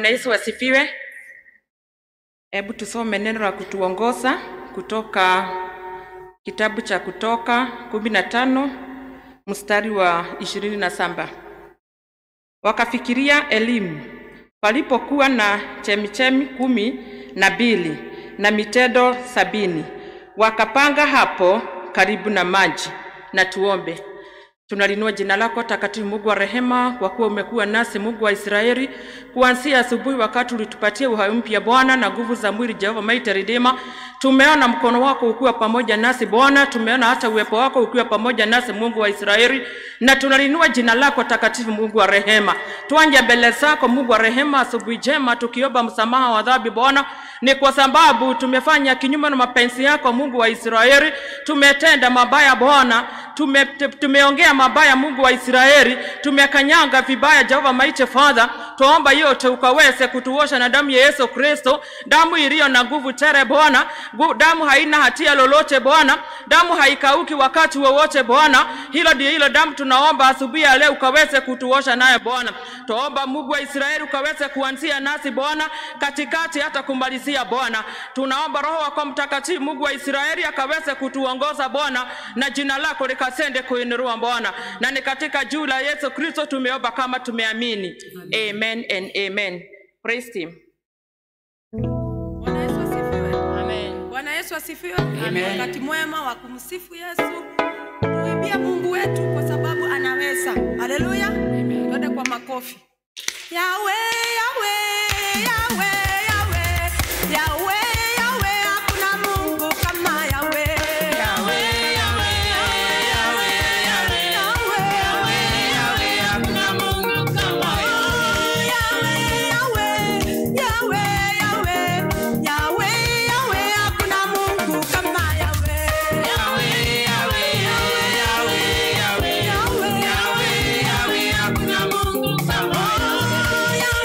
Bwana Yesu asifiwe. Hebu tusome neno la kutuongoza kutoka kitabu cha Kutoka kumi na tano mstari wa ishirini na saba. Wakafikiria elimu palipokuwa na chemichemi kumi na mbili na mitedo sabini, wakapanga hapo karibu na maji. Na tuombe. Tunalinua jina lako takatifu, Mungu wa rehema, kwa kuwa umekuwa nasi, Mungu wa Israeli, kuanzia asubuhi, wakati ulitupatia uhai mpya Bwana na nguvu za mwili, Jehova Mighty Redeemer. Tumeona mkono wako ukiwa pamoja nasi Bwana, tumeona hata uwepo wako ukiwa pamoja nasi, Mungu wa Israeli, na tunalinua jina lako takatifu, Mungu wa rehema. Tuanje mbele zako, Mungu wa rehema, asubuhi njema, tukiomba msamaha wa dhambi Bwana, ni kwa sababu tumefanya kinyume na mapenzi yako, Mungu wa Israeli, tumetenda mabaya Bwana, tume, tumeongea mabaya Mungu wa Israeli, tumekanyanga vibaya Jehova Mighty Father, tuomba yote ukaweze kutuosha na damu ya Yesu Kristo, damu iliyo na nguvu tere Bwana, Gu- damu haina hatia lolote Bwana, damu haikauki wakati wowote Bwana. Hilo ndio hilo damu tunaomba asubuhi ya leo ukaweze kutuosha naye Bwana. Tuomba Mungu wa Israeli ukaweze kuanzia nasi Bwana, katikati hata kumalizia Bwana. Tunaomba Roho wako Mtakatifu Mungu wa Israeli akaweze kutuongoza Bwana, na jina lako likasende kuinuliwa Bwana, na ni katika juu la Yesu Kristo tumeomba kama tumeamini. Amen and amen. Praise him. Bwana Yesu asifiwe. Amen. Bwana Yesu asifiwe. Amen. Wakati mwema wa kumsifu Yesu. Tuimbie Mungu wetu kwa sababu anaweza. Haleluya. Twende kwa makofi. Yawe, yawe, yawe, yawe. Yawe, yawe, hakuna Mungu kama yawe. Yawe, yawe, yawe, yawe, yawe, yawe, yawe, hakuna Mungu kama yawe. Yawe, yawe, yawe, yawe, yawe, yawe, hakuna Mungu kama yawe. Yawe, yawe, yawe, yawe, yawe, yawe, yawe, yawe, hakuna Mungu kama yawe.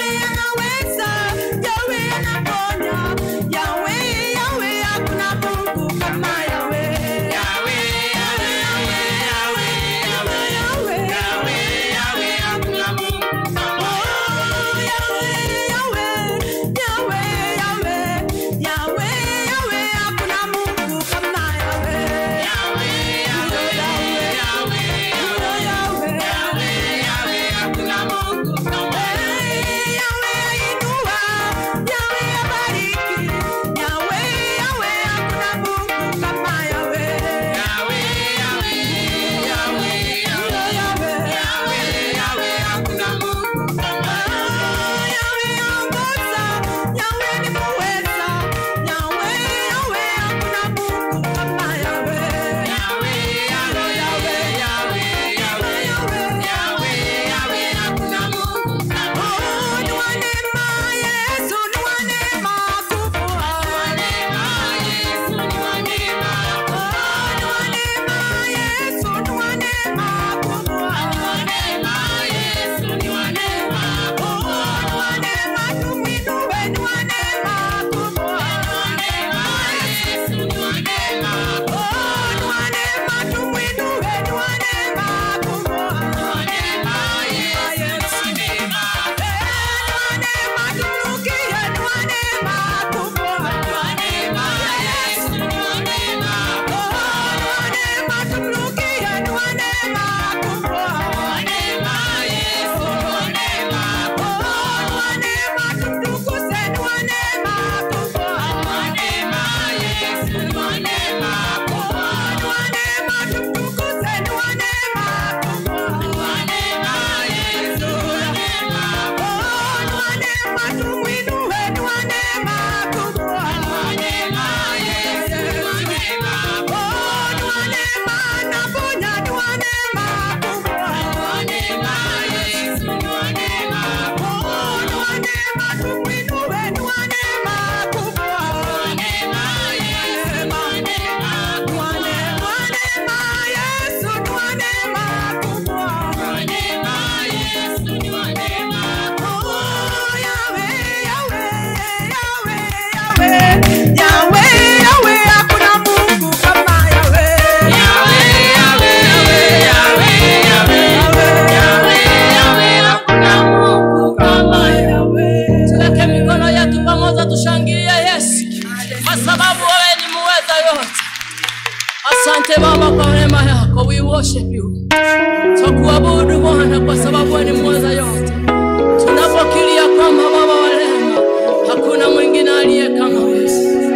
Tunakuabudu Bwana kwa sababu wewe ni mweza yote. Tunapokilia kwamba Baba wa rehema, hakuna mwingine aliye kama wewe.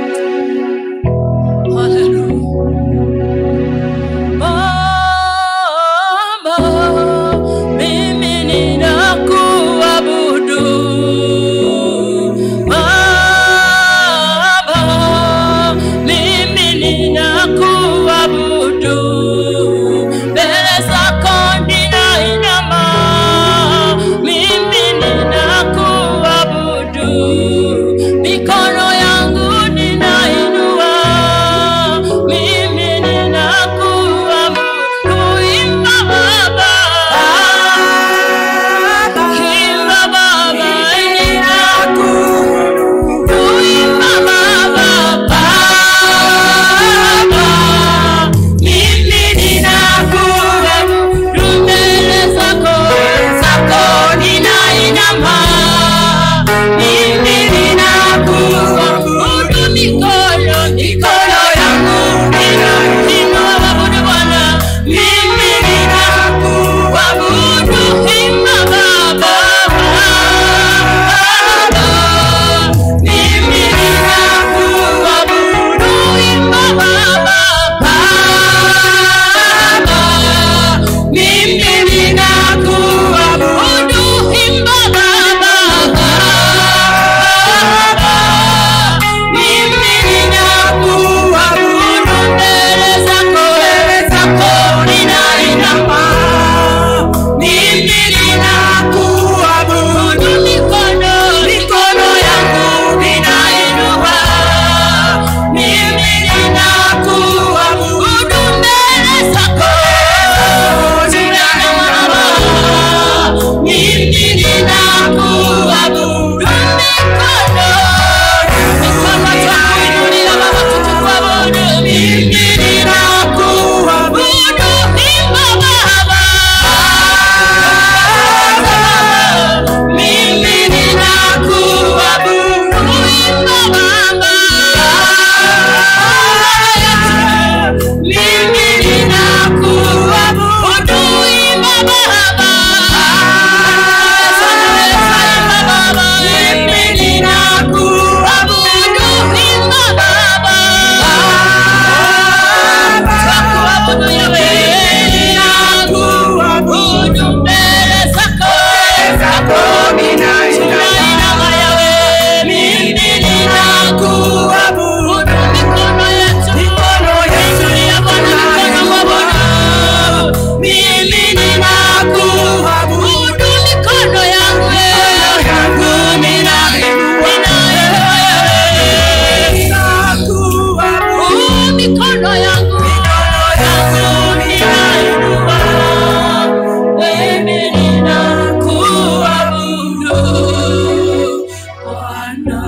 Haleluya. Baba, mimi ninakuabudu. Baba, mimi ninakuabudu. Mbele zako ninainama, mimi ninakuabudu. Mikono yangu ninainua, mimi ninakuabudu. Imba Baba, imba Baba, Imba Baba, Baba, mimi ninakuabudu mbele zako, zako ninainama, mimi ninakuabudu mikono, mikono yangu ninainua abudu Bwana, mimi ninakuabudu, imba Baba, Baba, mimi ninakuabudu, imba Baba, Baba, mimi ninakuabudu, imba Baba, Baba, mimi ninakuabudu mbele zako, zako ninainama, mimi ninakuabudu mikono, mikono yangu ninainua, mimi ninakuabudu mbele zako, ninainama, mimi ninakuabudu mikono, mikono twakuinulia Baba tukuabudu, mimi ninakuabudu, imba Baba, mimi ninakuabudu, imba Baba, mimi ninakuabudu, imba Baba, imba Baba, mimi ninakuabudu, imba Baba, twakuabudu Yahweh, ninakuabudu mbele zako, zako tunainama Yahweh, mimi ninakuabudu mikono yetu, mikono yetu ya Bwana, mikono wa Bwana, mimi ninakuabudu mikono yangu, yangu ninainua Yahweh, mikono yangu, yangu ninainua, mimi ninakuabudu Bwana.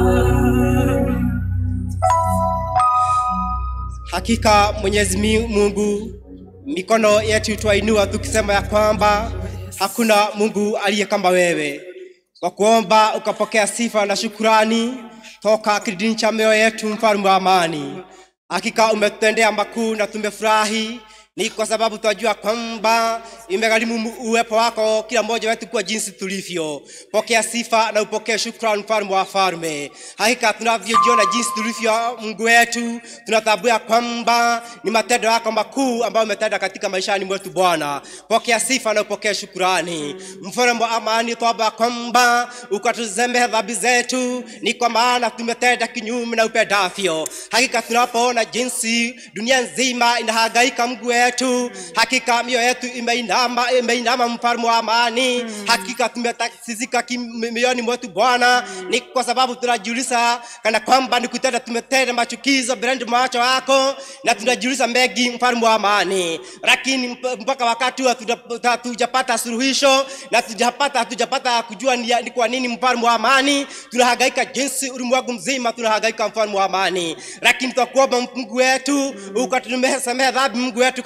Hakika Mwenyezi Mi- Mungu, mikono yetu twainua tukisema ya kwamba hakuna Mungu aliye kama wewe, kwa kuomba ukapokea sifa na shukurani toka kilindini cha mioyo yetu, mfalme wa amani. Hakika umetutendea makuu na tumefurahi, ni kwa sababu twajua kwamba imegharimu mu- uwepo wako kila mmoja wetu kuwa jinsi tulivyo. Pokea sifa na upokee shukrani, mfalme wa falme. Hakika tunavyojiona jinsi tulivyo, Mungu wetu, tunatambua kwamba ni matendo yako makuu ambayo umetenda katika maishani mwetu Bwana. Pokea sifa na upokee shukrani, mfalme wa amani. Twomba kwamba ukatuzemehe dhambi zetu, ni kwa maana tumetenda kinyume na upendavyo. Hakika tunapoona jinsi dunia nzima inahangaika, Mungu wetu, hakika mioyo yetu imeinama, imeinama, mfalme wa amani. Hakika tumetatizika mioyoni mwetu Bwana, ni kwa sababu tunajiuliza kana kwamba ni kutenda tumetenda machukizo mbele macho yako, na tunajiuliza mengi, mfalme wa amani, lakini mp- mpaka wakati huu hatuja- hatujapata suluhisho na hatujapata hatujapata kujua ni, ni kwa nini mfalme wa amani tunahangaika jinsi ulimwengu mzima tunahangaika, mfalme wa amani, lakini twakuomba Mungu wetu ukatusamehe dhambi, Mungu wetu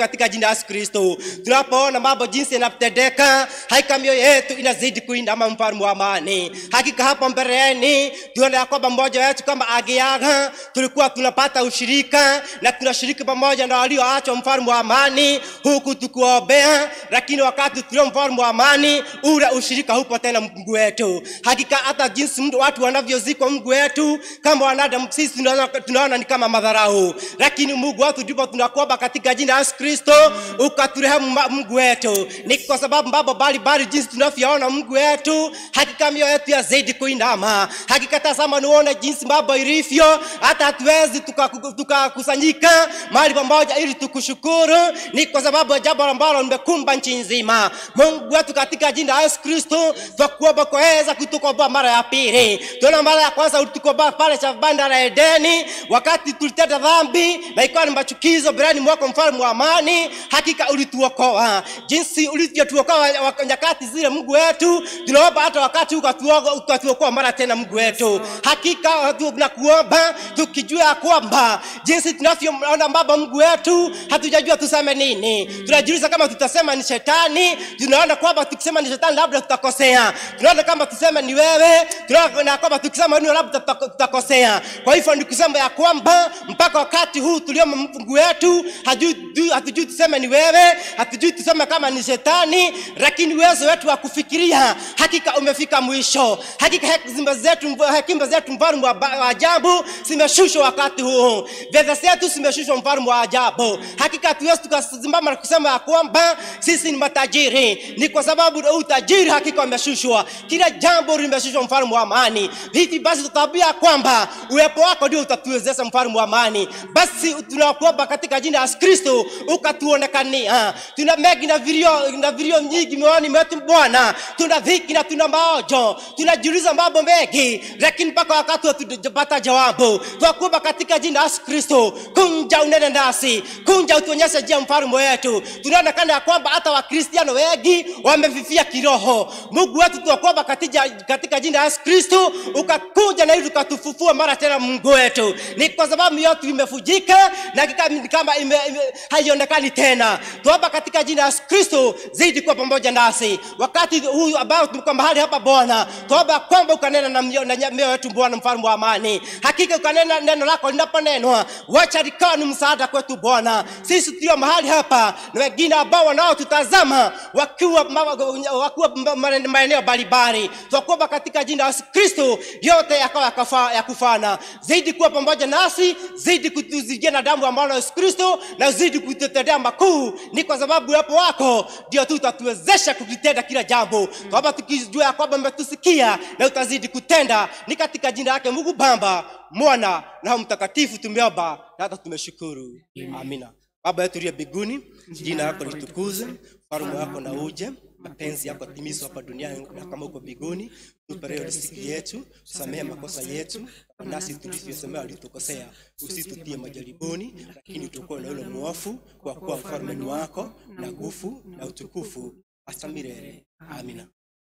katika jina la Yesu Kristo. Tunapoona mambo jinsi yanatendeka, hakika mioyo yetu inazidi kuinama, mfalme wa amani. Hakika hapo mbeleni tuone ya kwamba mmoja wetu kama agiaga, tulikuwa tunapata ushirika na tunashiriki pamoja na walioachwa, mfalme wa amani, huku tukuombea, lakini wakati tulio mfalme wa amani, ule ushirika hupo tena, Mungu wetu. Hakika hata jinsi mtu watu wanavyozikwa, Mungu wetu, kama wanadamu sisi tunaona, tunaona ni kama madharau, lakini Mungu wetu, ndipo tunakuomba katika jina la Yesu Kristo ukaturehemu ma- Mungu wetu, ni kwa sababu mambo mbalimbali jinsi tunavyoona Mungu wetu, hakika mioyo yetu yazidi kuinama. Hakika tazama, nione jinsi mambo ilivyo, hata hatuwezi tukakusanyika tuka tukakusanyika mahali pamoja ili tukushukuru, ni kwa sababu ya jambo ambalo limekumba nchi nzima. Mungu wetu, katika jina la Yesu Kristo twakuomba kuweza kutukomboa mara ya pili. Tuona mara ya kwanza ulitukomboa pale cha banda la Edeni, wakati tulitenda dhambi na ikawa ni machukizo mbeleni mwako, mfalme wa amani. Hakika ulituokoa jinsi ulivyotuokoa wa- nyakati zile, Mungu wetu, tunaomba hata wakati huu ukatuokoa ukatuokoa mara tena, Mungu wetu. Hakika tunakuomba tukijua ya kwamba jinsi tunavyoona mambo, Mungu wetu, hatujajua tuseme nini. Tunajiuliza kama tutasema ni shetani, tunaona kwamba tukisema ni shetani labda tutakosea. Tunaona kama tuseme ni wewe, tunaona kwamba tukisema ni labda tutako- tutakosea. Kwa hivyo ni kusema ya kwamba mpaka wakati huu tuliomo Mungu wetu, hajui- hatujui tuseme ni wewe, hatujui tuseme kama ni shetani, lakini uwezo wetu wa kufikiria hakika umefika mwisho. Hakika hekima zetu, hekima zetu mfalme wa ba- wa ajabu zimeshushwa wakati huu, fedha zetu zimeshushwa mfalme wa ajabu. Hakika hatuwezi tukasimama na kusema ya kwamba sisi ni matajiri, ni kwa sababu utajiri hakika umeshushwa, kila jambo limeshushwa, mfalme wa amani. Hivi basi tutaambia kwamba uwepo wako ndio utatuwezesha, mfalme wa amani. Basi tunakuomba katika jina la Yesu Kristo ukatuonekania. Tuna mengi na vilio na vilio nyingi mioyoni mwetu Bwana, tuna dhiki na tuna maojo, tunajiuliza mambo mengi, lakini mpaka wakati hatujapata jawabu. Twakuomba katika jina la Yesu Kristo, kunja unene nasi, kunja utuonyeshe njia, mfalme wetu. Tunaonekana ya kwamba hata Wakristiano wengi wamefifia kiroho. Mungu wetu, tunakuomba katika, katika jina la Yesu Kristo ukakuja na ili ukatufufua mara tena, Mungu wetu, ni kwa sababu yote imefujika na hakika ni kama ime, ime, haionekani tena. Tuomba katika jina la Yesu Kristo, zidi kuwa pamoja nasi wakati huu ambao tuko mahali hapa Bwana, tuomba kwamba ukanena na mioyo na mioyo yetu Bwana, mfalme wa amani. Hakika ukanena neno lako linaponenwa, wacha likawa ni msaada kwetu Bwana, sisi tulio mahali hapa na wengine ambao wanaotutazama wakiwa ma- wakiwa ma- ma- maeneo mbalimbali, twakuomba katika jina la Yesu Kristo, yote yakawa yakafa- ya kufana. Zidi kuwa pamoja nasi, zidi kutuzidia na damu ambalo Yesu Kristo, na zidi kututendea makuu. Ni kwa sababu uwepo wako ndio tu utatuwezesha kukitenda kila jambo, kwamba tukijua ya kwamba umetusikia na utazidi kutenda. Ni katika jina lake Mungu Baba, Mwana na Roho Mtakatifu tumeomba na hata tumeshukuru, amina. Baba yetu uliye mbinguni, jina lako litukuzwe, ufalme wako na uje, mapenzi yako timizwe hapa duniani na kama uko mbinguni. Tupe leo riziki yetu, tusamehe makosa yetu nasi tulivyosemea walitukosea, usitutie majaribuni, lakini tuokoe na yule mwovu, kwa kuwa ufalme ni wako na nguvu na utukufu hata milele. Amina.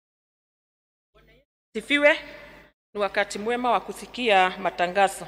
Sifiwe. Ni wakati mwema wa kusikia matangazo.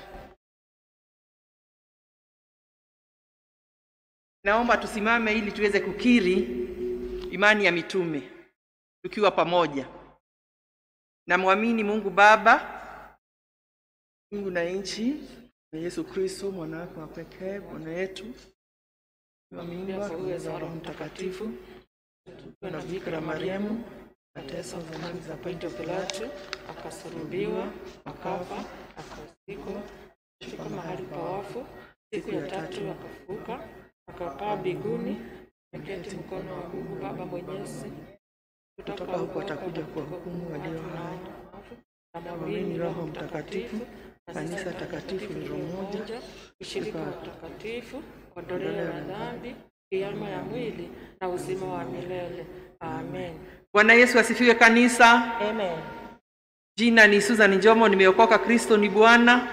Naomba tusimame ili tuweze kukiri imani ya mitume tukiwa pamoja. Namwamini Mungu Baba, Mungu na nchi na Yesu Kristo mwana wake wa pekee Bwana yetu, mimba za Roho Mtakatifu, na Bikira Mariamu, mateso zamani za Ponto Pilato, akasulubiwa, akafa, akazikwa, akashuka mahali pa wafu, siku ya tatu akafufuka, akapaa mbinguni, akaketi mkono wa Mungu Baba Mwenyezi. Kutoka huko atakuja kuwahukumu walio hai. Namwamini Roho Mtakatifu, kanisa takatifu lilo moja, ushirika wa takatifu, ondoleo la dhambi, kiama ya mwili na uzima wa milele. Amen. Bwana Yesu asifiwe kanisa. Amen. Jina ni Susan Njomo, nimeokoka. Kristo ni Bwana,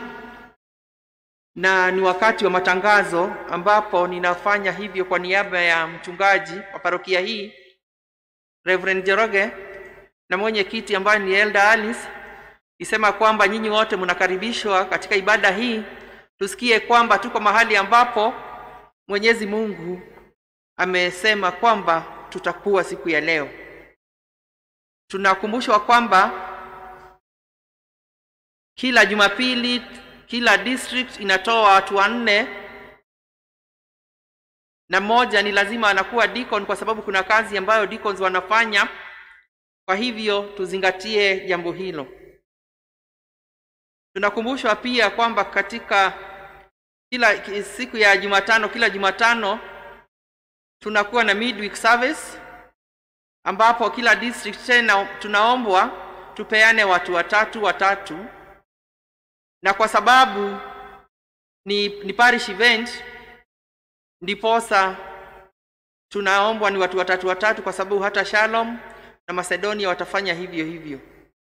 na ni wakati wa matangazo ambapo ninafanya hivyo kwa niaba ya mchungaji wa parokia hii Reverend Jeroge na mwenyekiti ambaye ni Elder Alice, isema kwamba nyinyi wote mnakaribishwa katika ibada hii. Tusikie kwamba tuko mahali ambapo Mwenyezi Mungu amesema kwamba tutakuwa siku ya leo. Tunakumbushwa kwamba kila Jumapili kila district inatoa watu wanne na mmoja ni lazima anakuwa deacon kwa sababu kuna kazi ambayo deacons wanafanya. Kwa hivyo tuzingatie jambo hilo. Tunakumbushwa pia kwamba katika kila ki- siku ya Jumatano, kila Jumatano tunakuwa na midweek service ambapo kila district tena tunaombwa tupeane watu watatu watatu, na kwa sababu ni, ni parish event ndiposa tunaombwa ni watu watatu watatu, kwa sababu hata Shalom na Macedonia watafanya hivyo hivyo.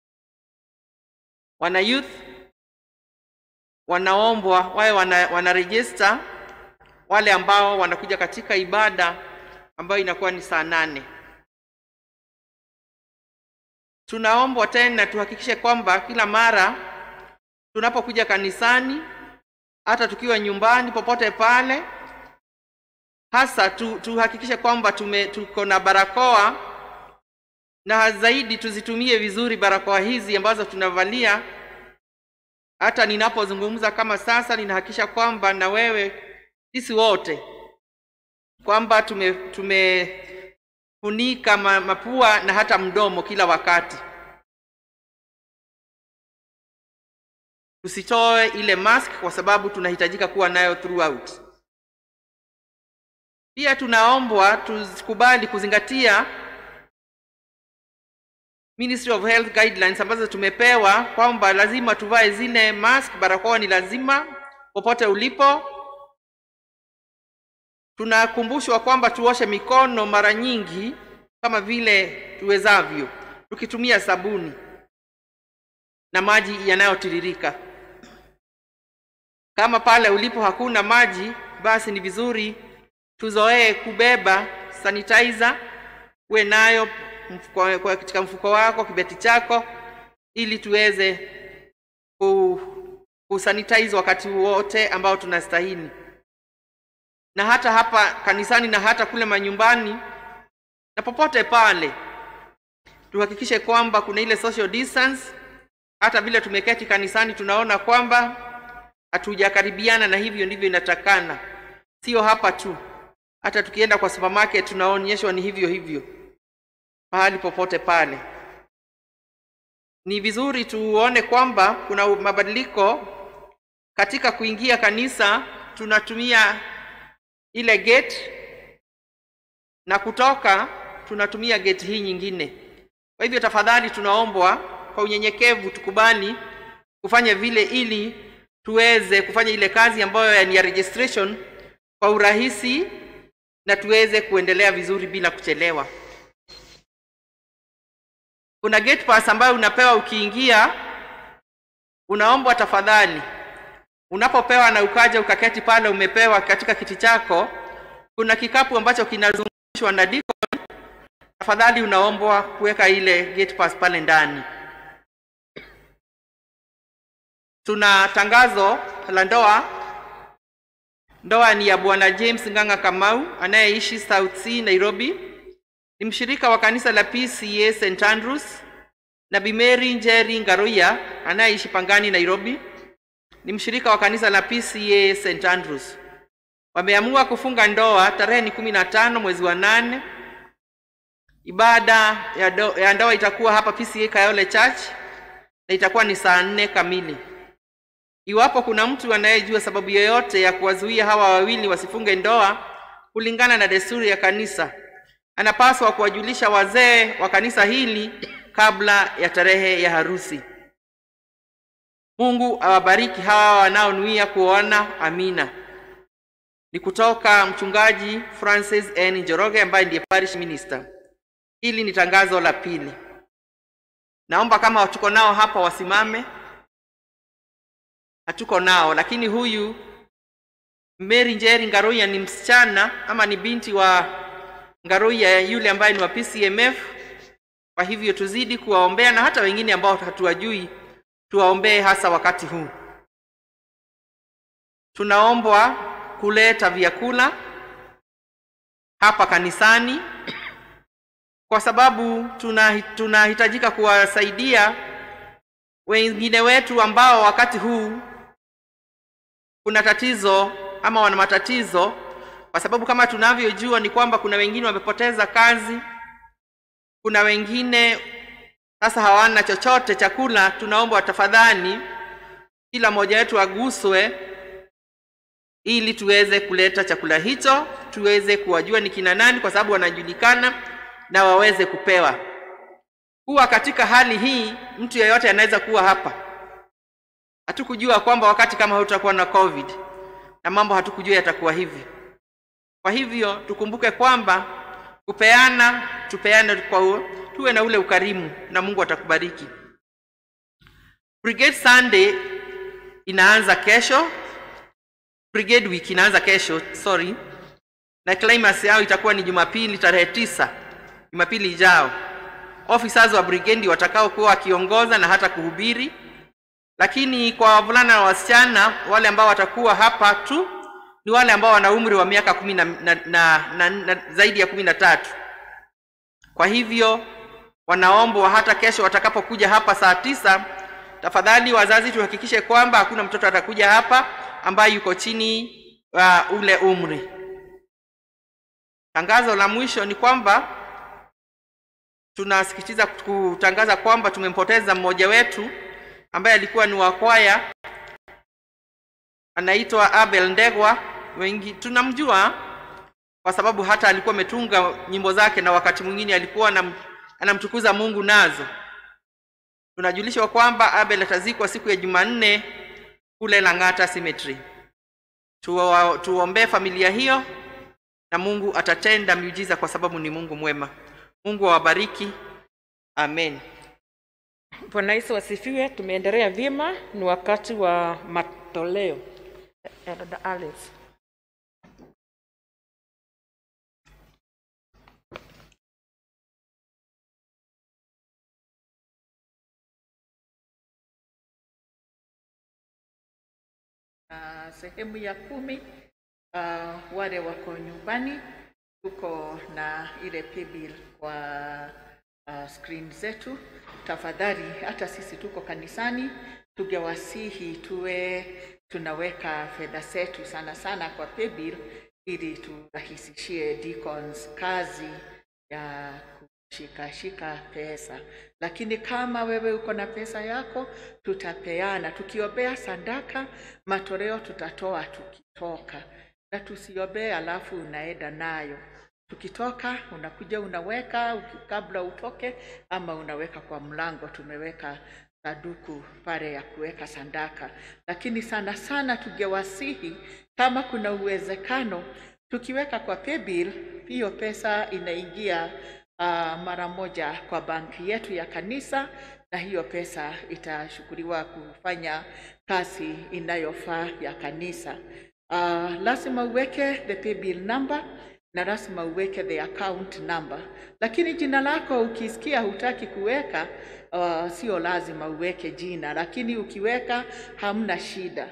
Wana youth wanaombwa wawe wana, wana register wale ambao wanakuja katika ibada ambayo inakuwa ni saa nane. Tunaombwa tena tuhakikishe kwamba kila mara tunapokuja kanisani, hata tukiwa nyumbani, popote pale, hasa tu, tuhakikishe kwamba tume tuko na barakoa na zaidi tuzitumie vizuri barakoa hizi ambazo tunavalia. Hata ninapozungumza kama sasa, ninahakikisha kwamba na wewe, sisi wote kwamba tume tumefunika ma- mapua na hata mdomo kila wakati. Tusitoe ile mask kwa sababu tunahitajika kuwa nayo throughout. Pia tunaombwa tukubali kuzingatia Ministry of Health guidelines ambazo tumepewa kwamba lazima tuvae zile mask, barakoa ni lazima popote ulipo. Tunakumbushwa kwamba tuoshe mikono mara nyingi kama vile tuwezavyo, tukitumia sabuni na maji yanayotiririka. Kama pale ulipo hakuna maji, basi ni vizuri tuzoee kubeba sanitizer, uwe nayo mfuko, kwa- katika mfuko wako, kibeti chako, ili tuweze ku, kusanitize wakati wote ambao tunastahili, na hata hapa kanisani na hata kule manyumbani na popote pale, tuhakikishe kwamba kuna ile social distance. Hata vile tumeketi kanisani, tunaona kwamba hatujakaribiana, na hivyo ndivyo inatakana. Sio hapa tu, hata tukienda kwa supermarket tunaonyeshwa ni hivyo hivyo mahali popote pale. Ni vizuri tuone kwamba kuna mabadiliko katika kuingia kanisa, tunatumia ile gate na kutoka tunatumia gate hii nyingine. Kwa hivyo tafadhali, tunaombwa kwa unyenyekevu tukubali kufanya vile, ili tuweze kufanya ile kazi ambayo ni ya registration kwa urahisi na tuweze kuendelea vizuri bila kuchelewa. Kuna gate pass ambayo unapewa ukiingia, unaombwa tafadhali, unapopewa na ukaja ukaketi pale, umepewa katika kiti chako, kuna kikapu ambacho kinazungushwa na deacon. Tafadhali unaombwa kuweka ile gate pass pale ndani. Tuna tangazo la ndoa. Ndoa ni ya Bwana James Ng'ang'a Kamau anayeishi South C Nairobi. Ni mshirika wa kanisa la PCA St Andrews na Bi Mary Njeri Ngaruya anayeishi Pangani Nairobi. Ni mshirika wa kanisa la PCA St Andrews. Wameamua kufunga ndoa tarehe ni kumi na tano mwezi wa nane. Ibada ya, do, ya ndoa itakuwa hapa PCA Kayole Church na itakuwa ni saa nne kamili. Iwapo kuna mtu anayejua sababu yoyote ya kuwazuia hawa wawili wasifunge ndoa kulingana na desturi ya kanisa, anapaswa kuwajulisha wazee wa kanisa hili kabla ya tarehe ya harusi. Mungu awabariki hawa wanaonuia kuoana. Amina. Ni kutoka mchungaji Francis N. Njoroge ambaye ndiye parish minister. Hili ni tangazo la pili. Naomba kama tuko nao hapa wasimame. Hatuko nao, lakini huyu Mary Njeri Ngaruya ni msichana ama ni binti wa Ngaruya yule ambaye ni wa PCMF. Kwa hivyo tuzidi kuwaombea na hata wengine ambao hatuwajui tuwaombee, hasa wakati huu. Tunaombwa kuleta vyakula hapa kanisani kwa sababu tuna- tunahitajika kuwasaidia wengine wetu ambao wakati huu kuna tatizo ama wana matatizo, kwa sababu kama tunavyojua ni kwamba kuna wengine wamepoteza kazi, kuna wengine sasa hawana chochote chakula. Tunaomba tafadhali, kila mmoja wetu aguswe ili tuweze kuleta chakula hicho, tuweze kuwajua ni kina nani, kwa sababu wanajulikana na waweze kupewa. Kuwa katika hali hii, mtu yeyote anaweza kuwa hapa. Hatukujua kwamba wakati kama huu tutakuwa na COVID na mambo hatukujua yatakuwa hivi. Kwa hivyo tukumbuke kwamba kupeana, tupeane kwa u- tuwe na ule ukarimu na Mungu atakubariki. Brigade Sunday inaanza kesho, Brigade Week inaanza kesho, sorry, na climax yao itakuwa ni Jumapili tarehe tisa, Jumapili ijao. Officers wa brigade watakao kuwa wakiongoza na hata kuhubiri, lakini kwa wavulana na wasichana wale ambao watakuwa hapa tu ni wale ambao wana umri wa miaka kumi na, na, na, na, na zaidi ya kumi na tatu. Kwa hivyo wanaombwa hata kesho watakapokuja hapa saa tisa, tafadhali wazazi tuhakikishe kwamba hakuna mtoto atakuja hapa ambaye yuko chini wa ule umri. Tangazo la mwisho ni kwamba tunasikitiza kutangaza kwamba tumempoteza mmoja wetu ambaye alikuwa ni wa kwaya, anaitwa Abel Ndegwa. Wengi tunamjua kwa sababu hata alikuwa ametunga nyimbo zake na wakati mwingine alikuwa anam, anamtukuza Mungu nazo. Tunajulishwa kwamba Abel atazikwa siku ya Jumanne kule Lang'ata Cemetery. Tuwa- Tuombee familia hiyo na Mungu atatenda miujiza kwa sababu ni Mungu mwema. Mungu awabariki. Amen. Bwana Yesu wasifiwe. Tumeendelea vyema, ni wakati wa matoleo. Eh, Dada Alice. Uh, sehemu ya kumi uh, wale wako nyumbani, tuko na ile paybill kwa uh, screen zetu. Tafadhali, hata sisi tuko kanisani, tungewasihi tuwe tunaweka fedha zetu sana sana kwa paybill ili turahisishie deacons kazi ya kushikashika pesa. Lakini kama wewe uko na pesa yako, tutapeana tukiombea sadaka, matoleo tutatoa tukitoka, na tusiombee alafu unaenda nayo. Tukitoka unakuja unaweka uki- kabla utoke, ama unaweka kwa mlango. Tumeweka saduku pale ya kuweka sadaka, lakini sana sana tungewasihi kama kuna uwezekano tukiweka kwa paybill, hiyo pesa inaingia uh, mara moja kwa banki yetu ya kanisa, na hiyo pesa itashukuliwa kufanya kazi inayofaa ya kanisa. Uh, lazima uweke the paybill number na lazima uweke the account number, lakini jina lako ukisikia hutaki kuweka uh, sio lazima uweke jina, lakini ukiweka hamna shida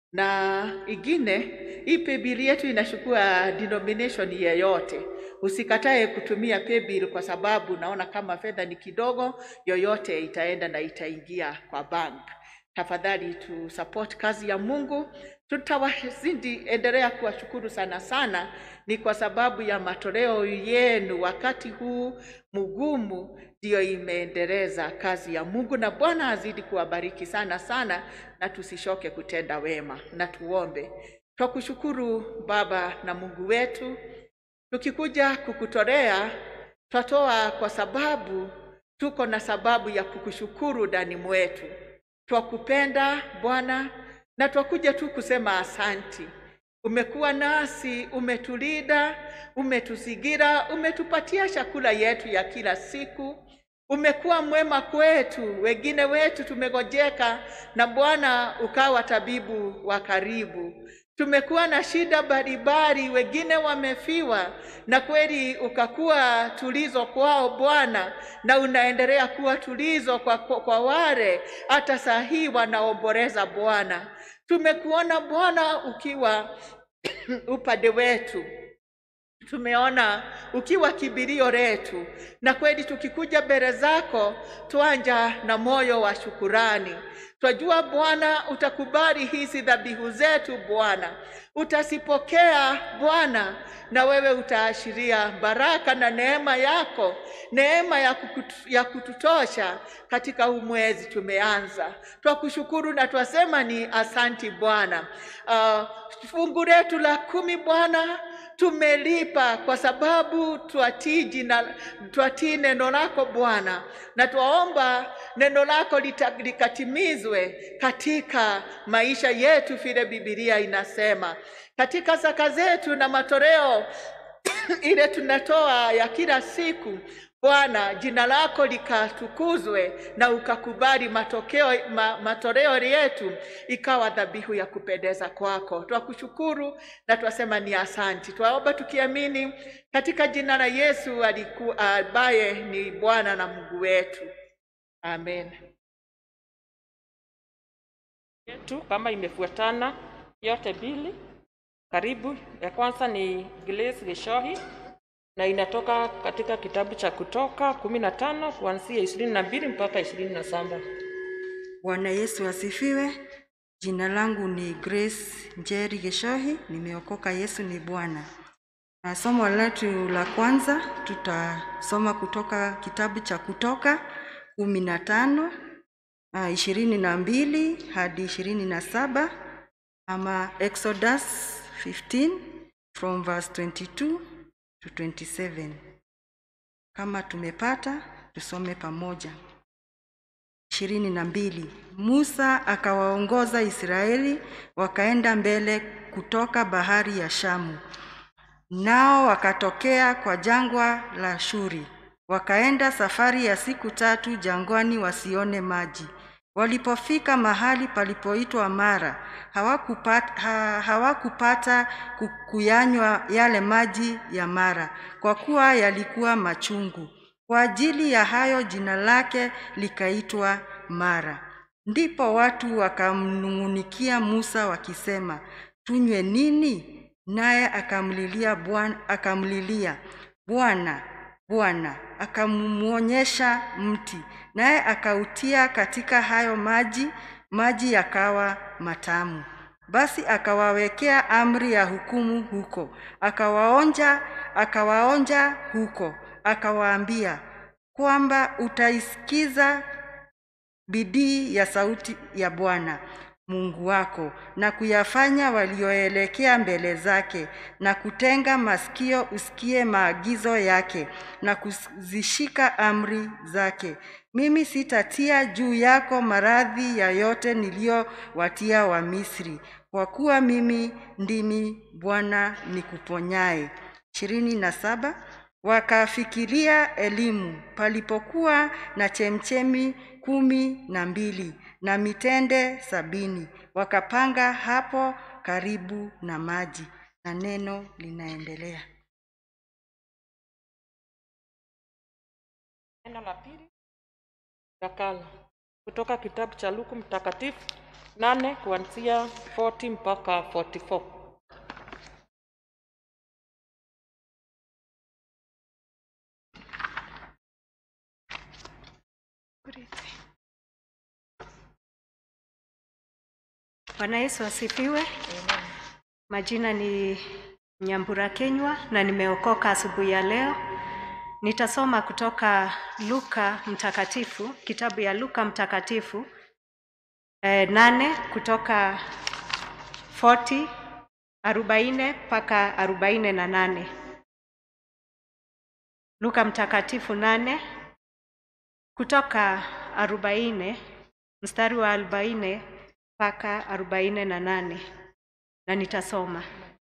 na ingine hii paybill yetu inachukua denomination yeyote. Usikatae kutumia paybill kwa sababu naona kama fedha ni kidogo, yoyote itaenda na itaingia kwa bank. Tafadhali tu support kazi ya Mungu. Tutawazidi endelea kuwashukuru sana sana, ni kwa sababu ya matoleo yenu wakati huu mgumu, ndiyo imeendeleza kazi ya Mungu, na Bwana azidi kuwabariki sana sana, na tusishoke kutenda wema. Na tuombe. Twakushukuru Baba na Mungu wetu, tukikuja kukutolea twatoa kwa sababu tuko na sababu ya kukushukuru ndani mwetu. Twakupenda Bwana na twakuja tu kusema asanti. Umekuwa nasi, umetulinda, umetuzingira, umetupatia chakula yetu ya kila siku. Umekuwa mwema kwetu, wengine wetu tumegojeka, na Bwana ukawa tabibu wa karibu. Tumekuwa na shida mbalimbali, wengine wamefiwa, na kweli ukakuwa tulizo kwao Bwana, na unaendelea kuwa tulizo kwa, kwa, kwa wale hata saa hii wanaomboleza Bwana. Tumekuona Bwana ukiwa upande wetu tumeona ukiwa kibirio letu, na kweli tukikuja mbele zako twanja na moyo wa shukurani. Twajua Bwana utakubali hizi dhabihu zetu Bwana, utazipokea Bwana, na wewe utaashiria baraka na neema yako, neema ya, kukutu, ya kututosha katika huu mwezi tumeanza. Twakushukuru na twasema ni asanti Bwana. Uh, fungu letu la kumi Bwana tumelipa kwa sababu twatii jina twatii neno lako Bwana, na twaomba neno lako lita- likatimizwe katika maisha yetu vile Biblia inasema, katika zaka zetu na matoleo ile tunatoa ya kila siku Bwana, jina lako likatukuzwe na ukakubali matokeo ma, matoleo yetu ikawa dhabihu ya kupendeza kwako. Twakushukuru na twasema ni asanti. Twaomba tukiamini katika jina la Yesu aliku, ambaye ni Bwana na Mungu wetu, amen. yetu kama imefuatana yote mbili. Karibu, ya kwanza ni Grace Gishohi na inatoka katika kitabu cha Kutoka kumi na tano kuanzia ishirini na mbili mpaka ishirini na saba. Bwana Yesu asifiwe. Jina langu ni Grace Njeri Geshohi, nimeokoka. Yesu ni Bwana. Na somo letu la kwanza tutasoma kutoka kitabu cha Kutoka kumi na tano ah, ishirini na mbili hadi ishirini na saba ama Exodus 15 from verse 22 to 27. Kama tumepata tusome pamoja. ishirini na mbili. Musa akawaongoza Israeli wakaenda mbele kutoka bahari ya Shamu, nao wakatokea kwa jangwa la Shuri, wakaenda safari ya siku tatu jangwani wasione maji. Walipofika mahali palipoitwa Mara, hawakupata, ha, hawakupata ku- kuyanywa yale maji ya Mara, kwa kuwa yalikuwa machungu. Kwa ajili ya hayo jina lake likaitwa Mara. Ndipo watu wakamnung'unikia Musa wakisema, tunywe nini? Naye akamlilia Bwana, akamlilia Bwana, Bwana akamwonyesha mti, naye akautia katika hayo maji, maji yakawa matamu. Basi akawawekea amri ya hukumu huko, akawaonja, akawaonja huko, akawaambia kwamba utaisikiza bidii ya sauti ya Bwana Mungu wako na kuyafanya walioelekea mbele zake na kutenga masikio usikie maagizo yake na kuzishika amri zake. Mimi sitatia juu yako maradhi ya yote niliyowatia wa Misri, kwa kuwa mimi ndimi Bwana nikuponyaye. ishirini na saba wakafikiria elimu palipokuwa na chemchemi kumi na mbili na mitende sabini wakapanga hapo karibu na maji na neno linaendelea Neno la pili takala kutoka kitabu cha Luku Mtakatifu nane kuanzia 40 mpaka 44. Bwana Yesu asifiwe. Majina ni Nyambura Kenywa na nimeokoka asubuhi ya leo. Nitasoma kutoka Luka Mtakatifu, kitabu ya Luka Mtakatifu eh, nane kutoka 40 arobaini mpaka arobaini na nane. Luka Mtakatifu nane kutoka arobaini mstari wa arobaini mpaka arobaini na nane na nitasoma.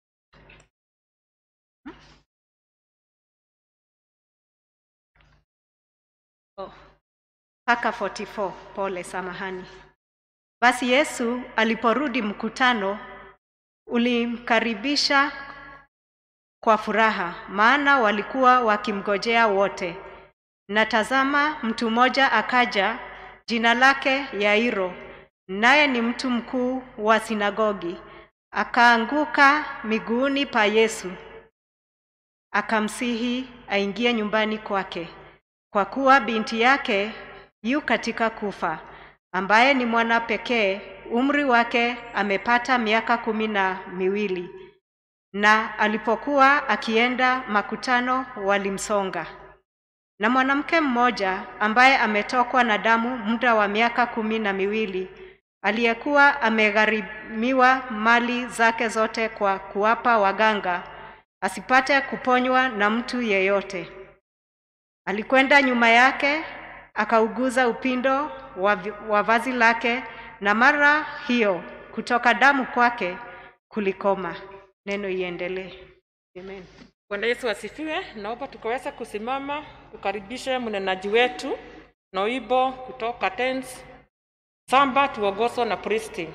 Oh, mpaka 44 pole, samahani. Basi Yesu aliporudi, mkutano ulimkaribisha kwa furaha, maana walikuwa wakimgojea wote. Na tazama, mtu mmoja akaja, jina lake Yairo, naye ni mtu mkuu wa sinagogi. Akaanguka miguuni pa Yesu, akamsihi aingie nyumbani kwake, kwa kuwa binti yake yu katika kufa, ambaye ni mwana pekee, umri wake amepata miaka kumi na miwili. Na alipokuwa akienda makutano, walimsonga. Na mwanamke mmoja ambaye ametokwa na damu muda wa miaka kumi na miwili aliyekuwa amegharimiwa mali zake zote kwa kuwapa waganga asipate kuponywa na mtu yeyote. Alikwenda nyuma yake akauguza upindo wa, vi- wa vazi lake, na mara hiyo kutoka damu kwake kulikoma. Neno iendelee. Amen. Bwana Yesu asifiwe. Naomba tukaweza kusimama tukaribishe mnenaji wetu na wimbo kutoka Tens Samba tuongozwa na Pristi.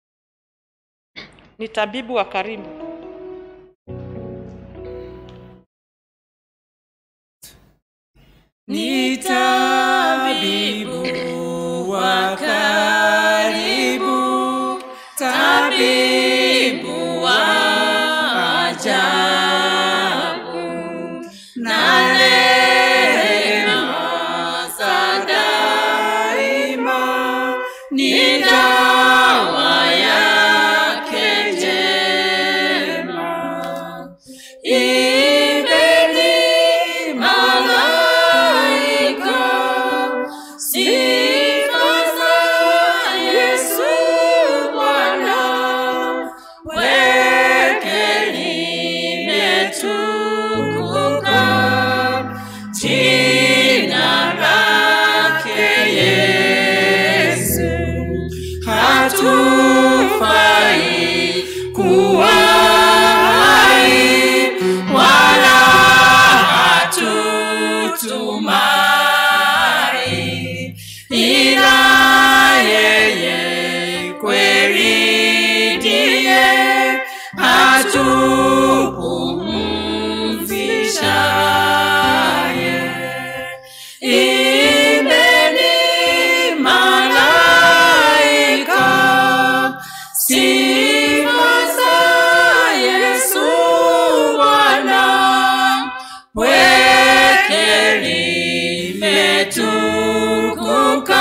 Ni tabibu wa karibu. Ni tabibu wa karibu, tabibu wa ajabu, na rehema za daima ni dawa yake njema. Imbeni malaika, sifa za Yesu Bwana, weke limetukuka, jina lake Yesu hatufai kuwa hai wala hatutumai ila yeye kweli ndiye hatupumzishaye Imbeni malaika, sifa za Yesu Bwana, weke limetukuka,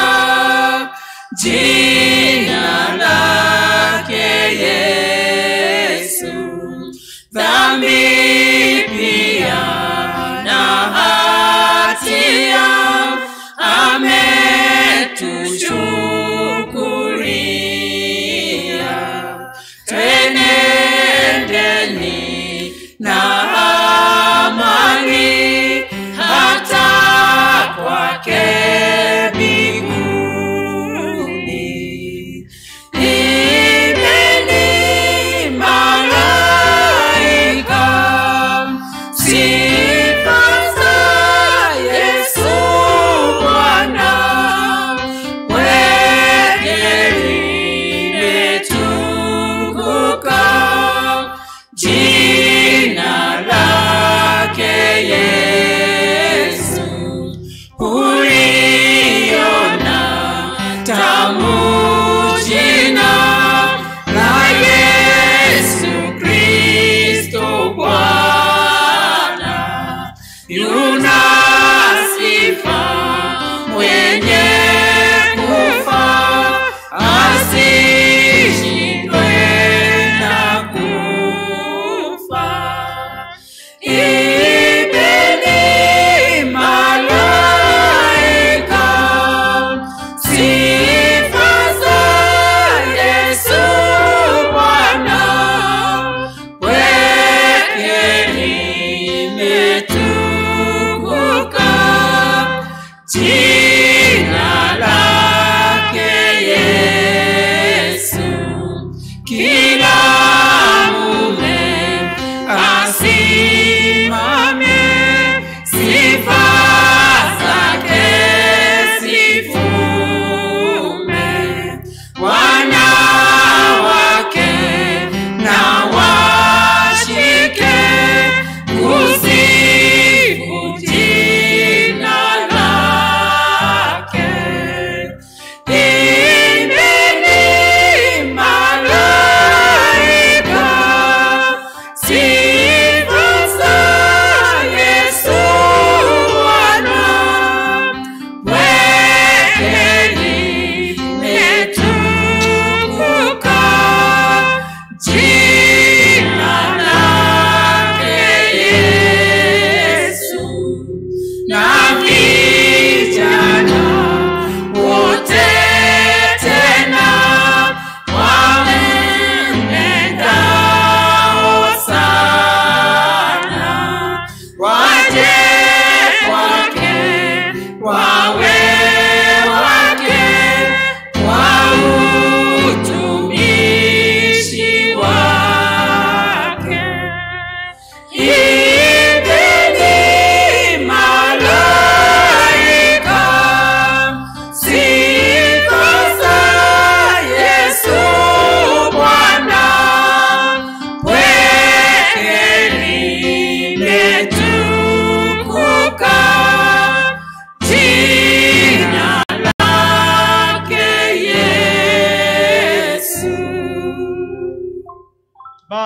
jina lake Yesu dhambi pia na hatia ametuchukulia. Twenendeni na amani hata kwake mbinguni. Imbeni malaika, sifa za Yesu Bwana, weke limetukuka, jina lake Yesu uliona tamu jina la Yesu Kristo Bwana, yuna sifa mwenye kufa asishindwe na kufa. Imbeni malaika, sifa za Yesu Bwana, weke limetukuka, jina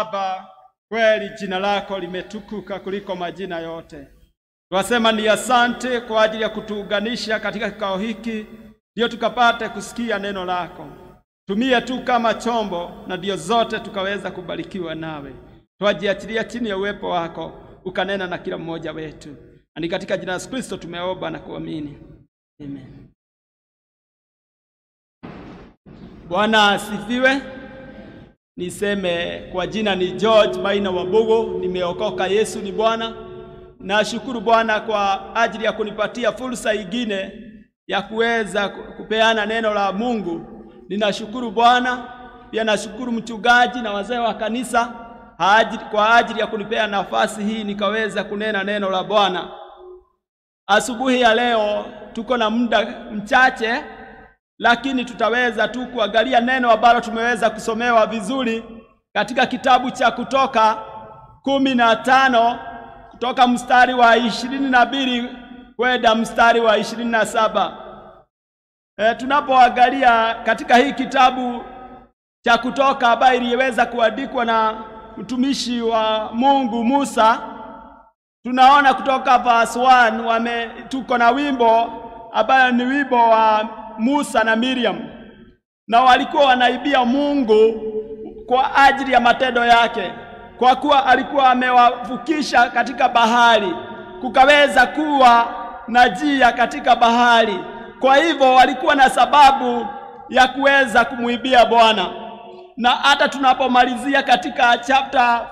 Baba, kweli jina lako limetukuka kuliko majina yote. Twasema ni asante kwa ajili ya kutuunganisha katika kikao hiki, ndio tukapate kusikia neno lako. Tumie tu kama chombo, na ndio zote tukaweza kubarikiwa nawe. Twajiachilia chini ya uwepo wako, ukanena na kila mmoja wetu, na ni katika jina la Yesu Kristo tumeomba na kuamini, amen. Bwana asifiwe. Niseme kwa jina ni George Maina Wabugu, nimeokoka. Yesu ni Bwana. Nashukuru Bwana kwa ajili ya kunipatia fursa ingine ya kuweza kupeana neno la Mungu. Ninashukuru Bwana, pia nashukuru mchungaji na wazee wa kanisa haajili, kwa ajili ya kunipea nafasi hii nikaweza kunena neno la Bwana. Asubuhi ya leo tuko na muda mchache lakini tutaweza tu kuangalia neno ambalo tumeweza kusomewa vizuri katika kitabu cha Kutoka kumi na tano kutoka mstari wa ishirini na mbili kwenda mstari wa ishirini na saba. E, tunapoangalia katika hii kitabu cha Kutoka ambayo iliweza kuandikwa na mtumishi wa Mungu Musa, tunaona kutoka verse 1 wame tuko na wimbo ambayo ni wimbo wa Musa na Miriam, na walikuwa wanaibia Mungu kwa ajili ya matendo yake, kwa kuwa alikuwa amewavukisha katika bahari, kukaweza kuwa na njia katika bahari. Kwa hivyo walikuwa na sababu ya kuweza kumwibia Bwana, na hata tunapomalizia katika chapter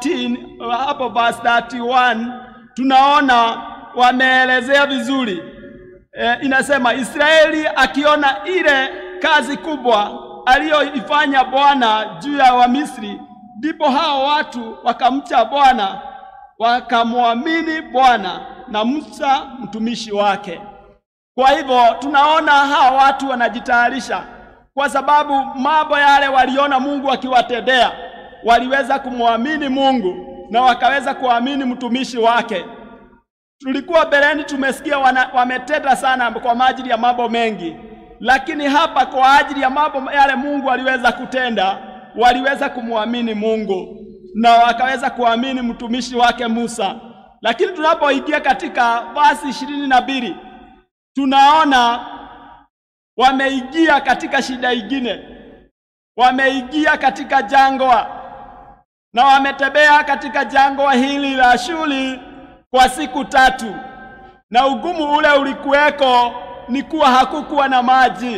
14 hapo verse 31 tunaona wameelezea vizuri E, inasema Israeli akiona ile kazi kubwa aliyoifanya Bwana juu ya Wamisri, ndipo hao watu wakamcha Bwana wakamwamini Bwana na Musa mtumishi wake. Kwa hivyo tunaona hao watu wanajitayarisha, kwa sababu mambo yale waliona Mungu akiwatendea, waliweza kumwamini Mungu na wakaweza kuamini mtumishi wake. Tulikuwa beleni tumesikia wana, wametenda sana kwa ajili ya mambo mengi, lakini hapa kwa ajili ya mambo yale Mungu aliweza kutenda, waliweza kumwamini Mungu na wakaweza kuamini mtumishi wake Musa. Lakini tunapoingia katika basi ishirini na mbili tunaona wameingia katika shida ingine, wameingia katika jangwa na wametembea katika jangwa hili la Shuri kwa siku tatu, na ugumu ule ulikuweko ni kuwa hakukuwa na maji,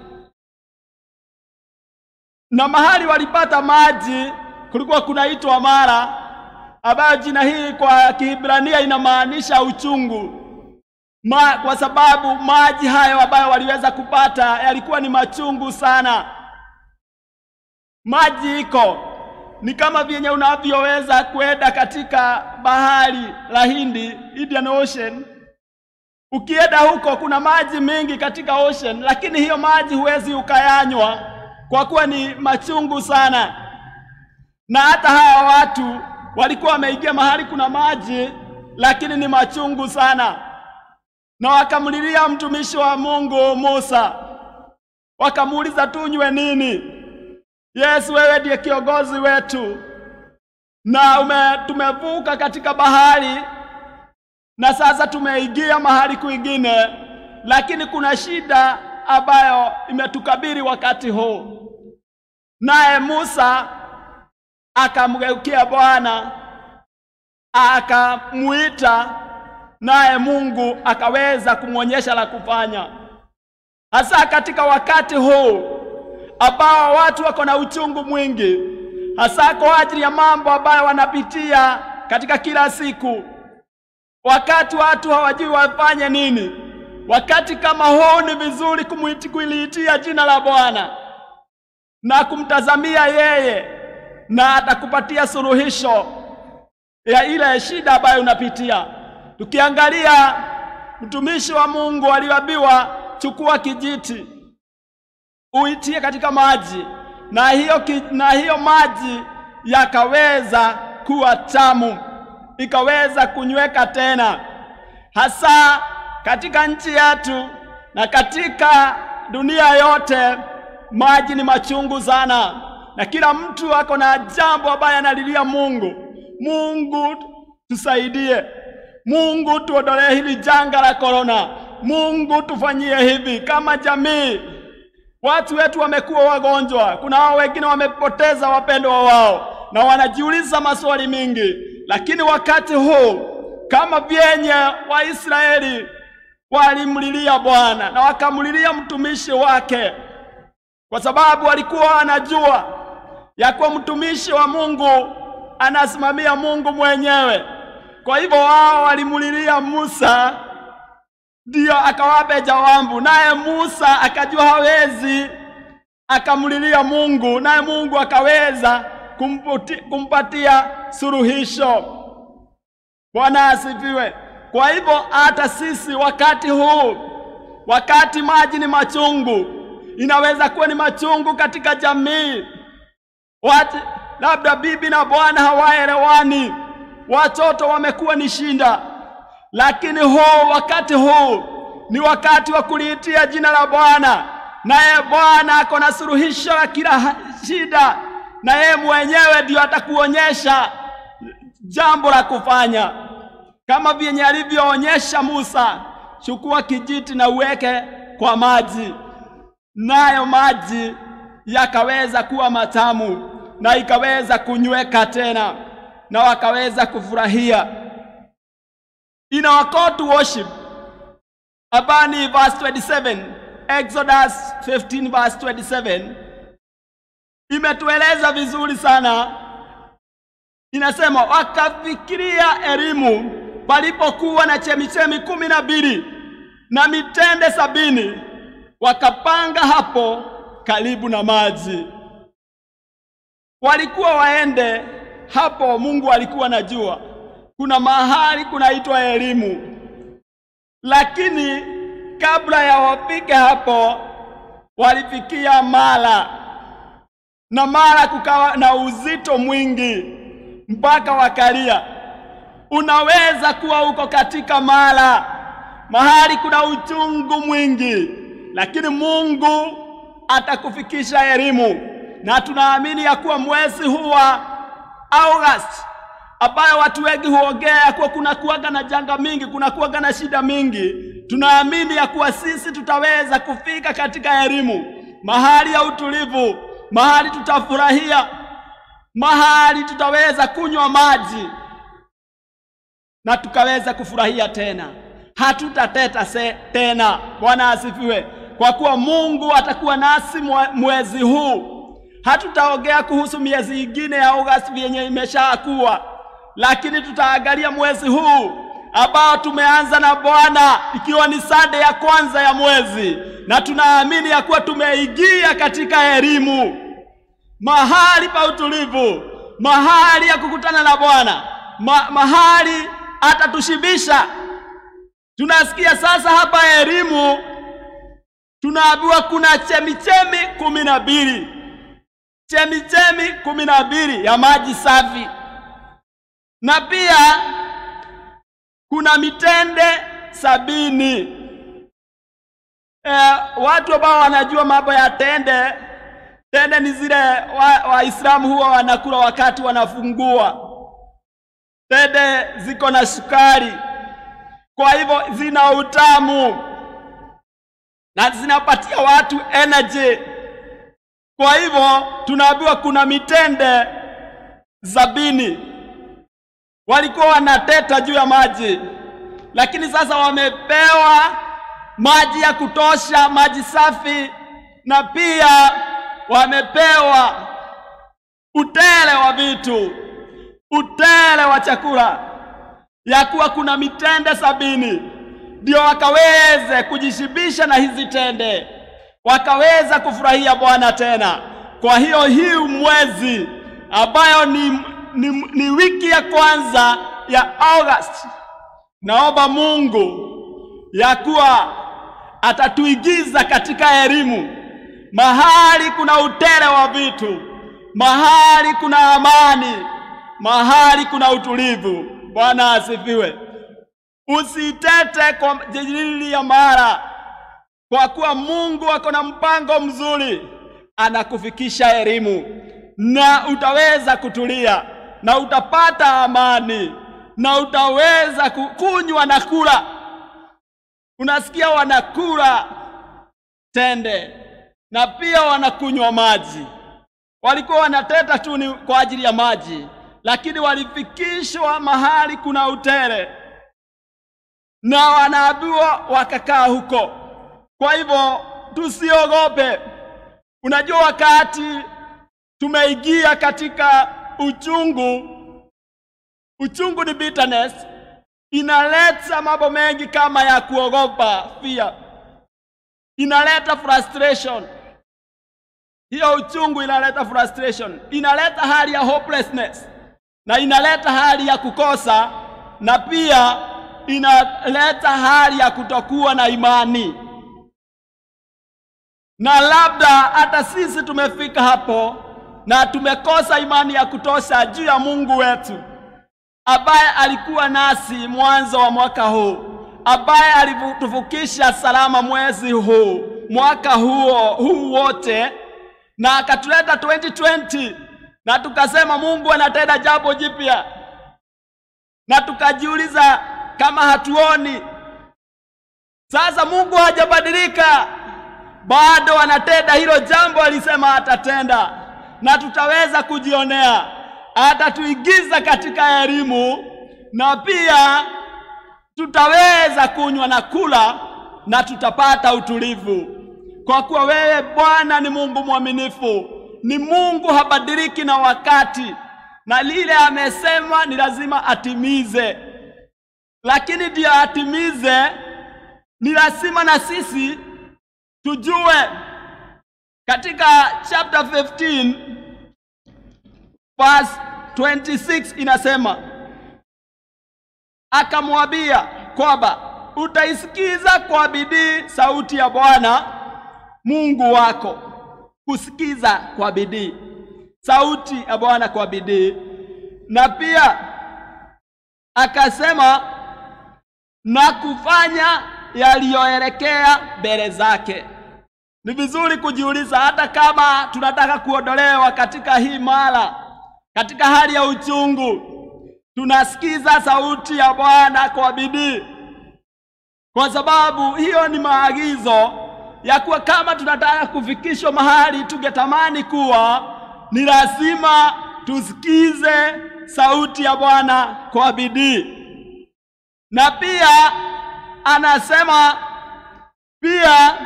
na mahali walipata maji kulikuwa kunaitwa Mara, ambayo jina hili kwa Kiebrania inamaanisha uchungu Ma, kwa sababu maji hayo ambayo waliweza kupata yalikuwa ni machungu sana. Maji iko ni kama vyenye unavyoweza kwenda katika bahari la Hindi, Indian Ocean. Ukienda huko kuna maji mengi katika ocean, lakini hiyo maji huwezi ukayanywa kwa kuwa ni machungu sana. Na hata hawa watu walikuwa wameingia mahali kuna maji, lakini ni machungu sana, na wakamlilia mtumishi wa Mungu Musa, wakamuuliza tunywe nini? Yesu, wewe ndiye kiongozi wetu na ume, tumevuka katika bahari na sasa tumeingia mahali kwingine, lakini kuna shida ambayo imetukabili wakati huu. Naye Musa akamgeukia Bwana akamuita, naye Mungu akaweza kumwonyesha la kufanya, hasa katika wakati huu ambao watu wako na uchungu mwingi, hasa kwa ajili ya mambo ambayo wanapitia katika kila siku. Wakati watu hawajui wafanye nini, wakati kama huu ni vizuri kumwiti kuliitia jina la Bwana na kumtazamia yeye, na atakupatia suluhisho ya ile shida ambayo unapitia. Tukiangalia mtumishi wa Mungu aliambiwa, chukua kijiti uitie katika maji na hiyo, ki, na hiyo maji yakaweza kuwa tamu, ikaweza kunyweka tena, hasa katika nchi yetu na katika dunia yote. Maji ni machungu sana, na kila mtu ako na jambo ambaye analilia Mungu. Mungu tusaidie, Mungu tuondolee hili janga la korona, Mungu tufanyie hivi kama jamii. Watu wetu wamekuwa wagonjwa, kuna hao wengine wamepoteza wapendwa wao na wanajiuliza maswali mingi, lakini wakati huu kama vyenye Waisraeli walimlilia Bwana na wakamlilia mtumishi wake, kwa sababu walikuwa wanajua ya kuwa mtumishi wa Mungu anasimamia Mungu mwenyewe. Kwa hivyo wao walimlilia Musa, ndiyo akawape jawabu, naye Musa akajua hawezi, akamlilia Mungu, naye Mungu akaweza kumputi, kumpatia suluhisho. Bwana asifiwe. Kwa hivyo hata sisi wakati huu, wakati maji ni machungu, inaweza kuwa ni machungu katika jamii, watu labda bibi na bwana hawaelewani, watoto wamekuwa ni shinda, lakini huu wakati huu ni wakati wa kuliitia jina la Bwana, naye Bwana ako na suluhisho la kila shida, na yeye mwenyewe ndiyo atakuonyesha jambo la kufanya kama vyenye alivyoonyesha Musa, chukua kijiti na uweke kwa maji, nayo maji yakaweza kuwa matamu na ikaweza kunyweka tena, na wakaweza kufurahia. In our call to worship, Abani verse 27, Exodus 15 verse 27 imetueleza vizuri sana. Inasema wakafikiria elimu palipokuwa na chemichemi kumi na mbili na mitende sabini, wakapanga hapo karibu na maji. Walikuwa waende hapo, Mungu alikuwa najua kuna mahali kunaitwa elimu, lakini kabla ya wafike hapo walifikia Mara, na Mara kukawa na uzito mwingi mpaka wakalia. Unaweza kuwa uko katika Mara, mahali kuna uchungu mwingi, lakini Mungu atakufikisha elimu, na tunaamini ya kuwa mwezi huu wa August ambayo watu wengi huongea ya kuwa kuna kuwaga na janga mingi, kuna kuwaga na shida mingi, tunaamini ya kuwa sisi tutaweza kufika katika elimu, mahali ya utulivu, mahali tutafurahia, mahali tutaweza kunywa maji na tukaweza kufurahia tena, hatutateta se tena. Bwana asifiwe, kwa kuwa Mungu atakuwa nasi mwezi huu. Hatutaongea kuhusu miezi ingine ya Agosti yenye imeshakuwa, lakini tutaangalia mwezi huu ambao tumeanza na Bwana, ikiwa ni sade ya kwanza ya mwezi, na tunaamini ya kuwa tumeingia katika elimu, mahali pa utulivu, mahali ya kukutana na Bwana, ma mahali atatushibisha. Tunasikia sasa hapa elimu, tunaambiwa kuna chemichemi kumi na mbili chemichemi kumi na mbili ya maji safi, na pia kuna mitende sabini. E, watu ambao wanajua mambo ya tende, tende ni zile Waislamu wa huwa wanakula wakati wanafungua. Tende ziko na sukari, kwa hivyo zina utamu na zinapatia watu energy. Kwa hivyo tunaambiwa kuna mitende sabini. Walikuwa wanateta juu ya maji, lakini sasa wamepewa maji ya kutosha, maji safi, na pia wamepewa utele wa vitu, utele wa chakula, ya kuwa kuna mitende sabini, ndio wakaweze kujishibisha na hizi tende wakaweza kufurahia Bwana tena. Kwa hiyo hii mwezi ambayo ni, ni, ni wiki ya kwanza ya August, naomba Mungu ya kuwa atatuigiza katika elimu, mahali kuna utele wa vitu, mahali kuna amani, mahali kuna utulivu. Bwana asifiwe. Usitete kwa ajili ya Mara kwa kuwa Mungu ako na mpango mzuri, anakufikisha elimu. na utaweza kutulia na utapata amani na utaweza ku- kunywa na kula. Unasikia wanakula tende na pia wanakunywa maji. Walikuwa wanateta tu ni kwa ajili ya maji, lakini walifikishwa mahali kuna utele na wanaambiwa wakakaa huko. Kwa hivyo tusiogope. Unajua, wakati tumeingia katika uchungu, uchungu ni bitterness, inaleta mambo mengi kama ya kuogopa, fear, inaleta frustration. Hiyo uchungu inaleta frustration, inaleta hali ya hopelessness, na inaleta hali ya kukosa, na pia inaleta hali ya kutokuwa na imani. Na labda hata sisi tumefika hapo na tumekosa imani ya kutosha juu ya Mungu wetu ambaye alikuwa nasi mwanzo wa mwaka huu, ambaye alituvukisha salama mwezi huu, mwaka huo huu wote, na akatuleta 2020 na tukasema Mungu anatenda jambo jipya, na tukajiuliza kama hatuoni. Sasa Mungu hajabadilika, bado anatenda hilo jambo alisema atatenda, na tutaweza kujionea. Atatuingiza katika elimu na pia tutaweza kunywa na kula na tutapata utulivu, kwa kuwa wewe Bwana ni Mungu mwaminifu, ni Mungu habadiliki na wakati, na lile amesema ni lazima atimize. Lakini ndiyo atimize, ni lazima na sisi tujue. Katika chapter 15 verse 26 inasema, akamwambia kwamba utaisikiza kwa bidii sauti ya Bwana Mungu wako, kusikiza kwa bidii sauti ya Bwana kwa bidii, na pia akasema na kufanya yaliyoelekea mbele zake. Ni vizuri kujiuliza, hata kama tunataka kuondolewa katika hii mara, katika hali ya uchungu, tunasikiza sauti ya Bwana kwa bidii, kwa sababu hiyo ni maagizo ya kuwa kama tunataka kufikishwa mahali tungetamani kuwa, ni lazima tusikize sauti ya Bwana kwa bidii. Na pia anasema pia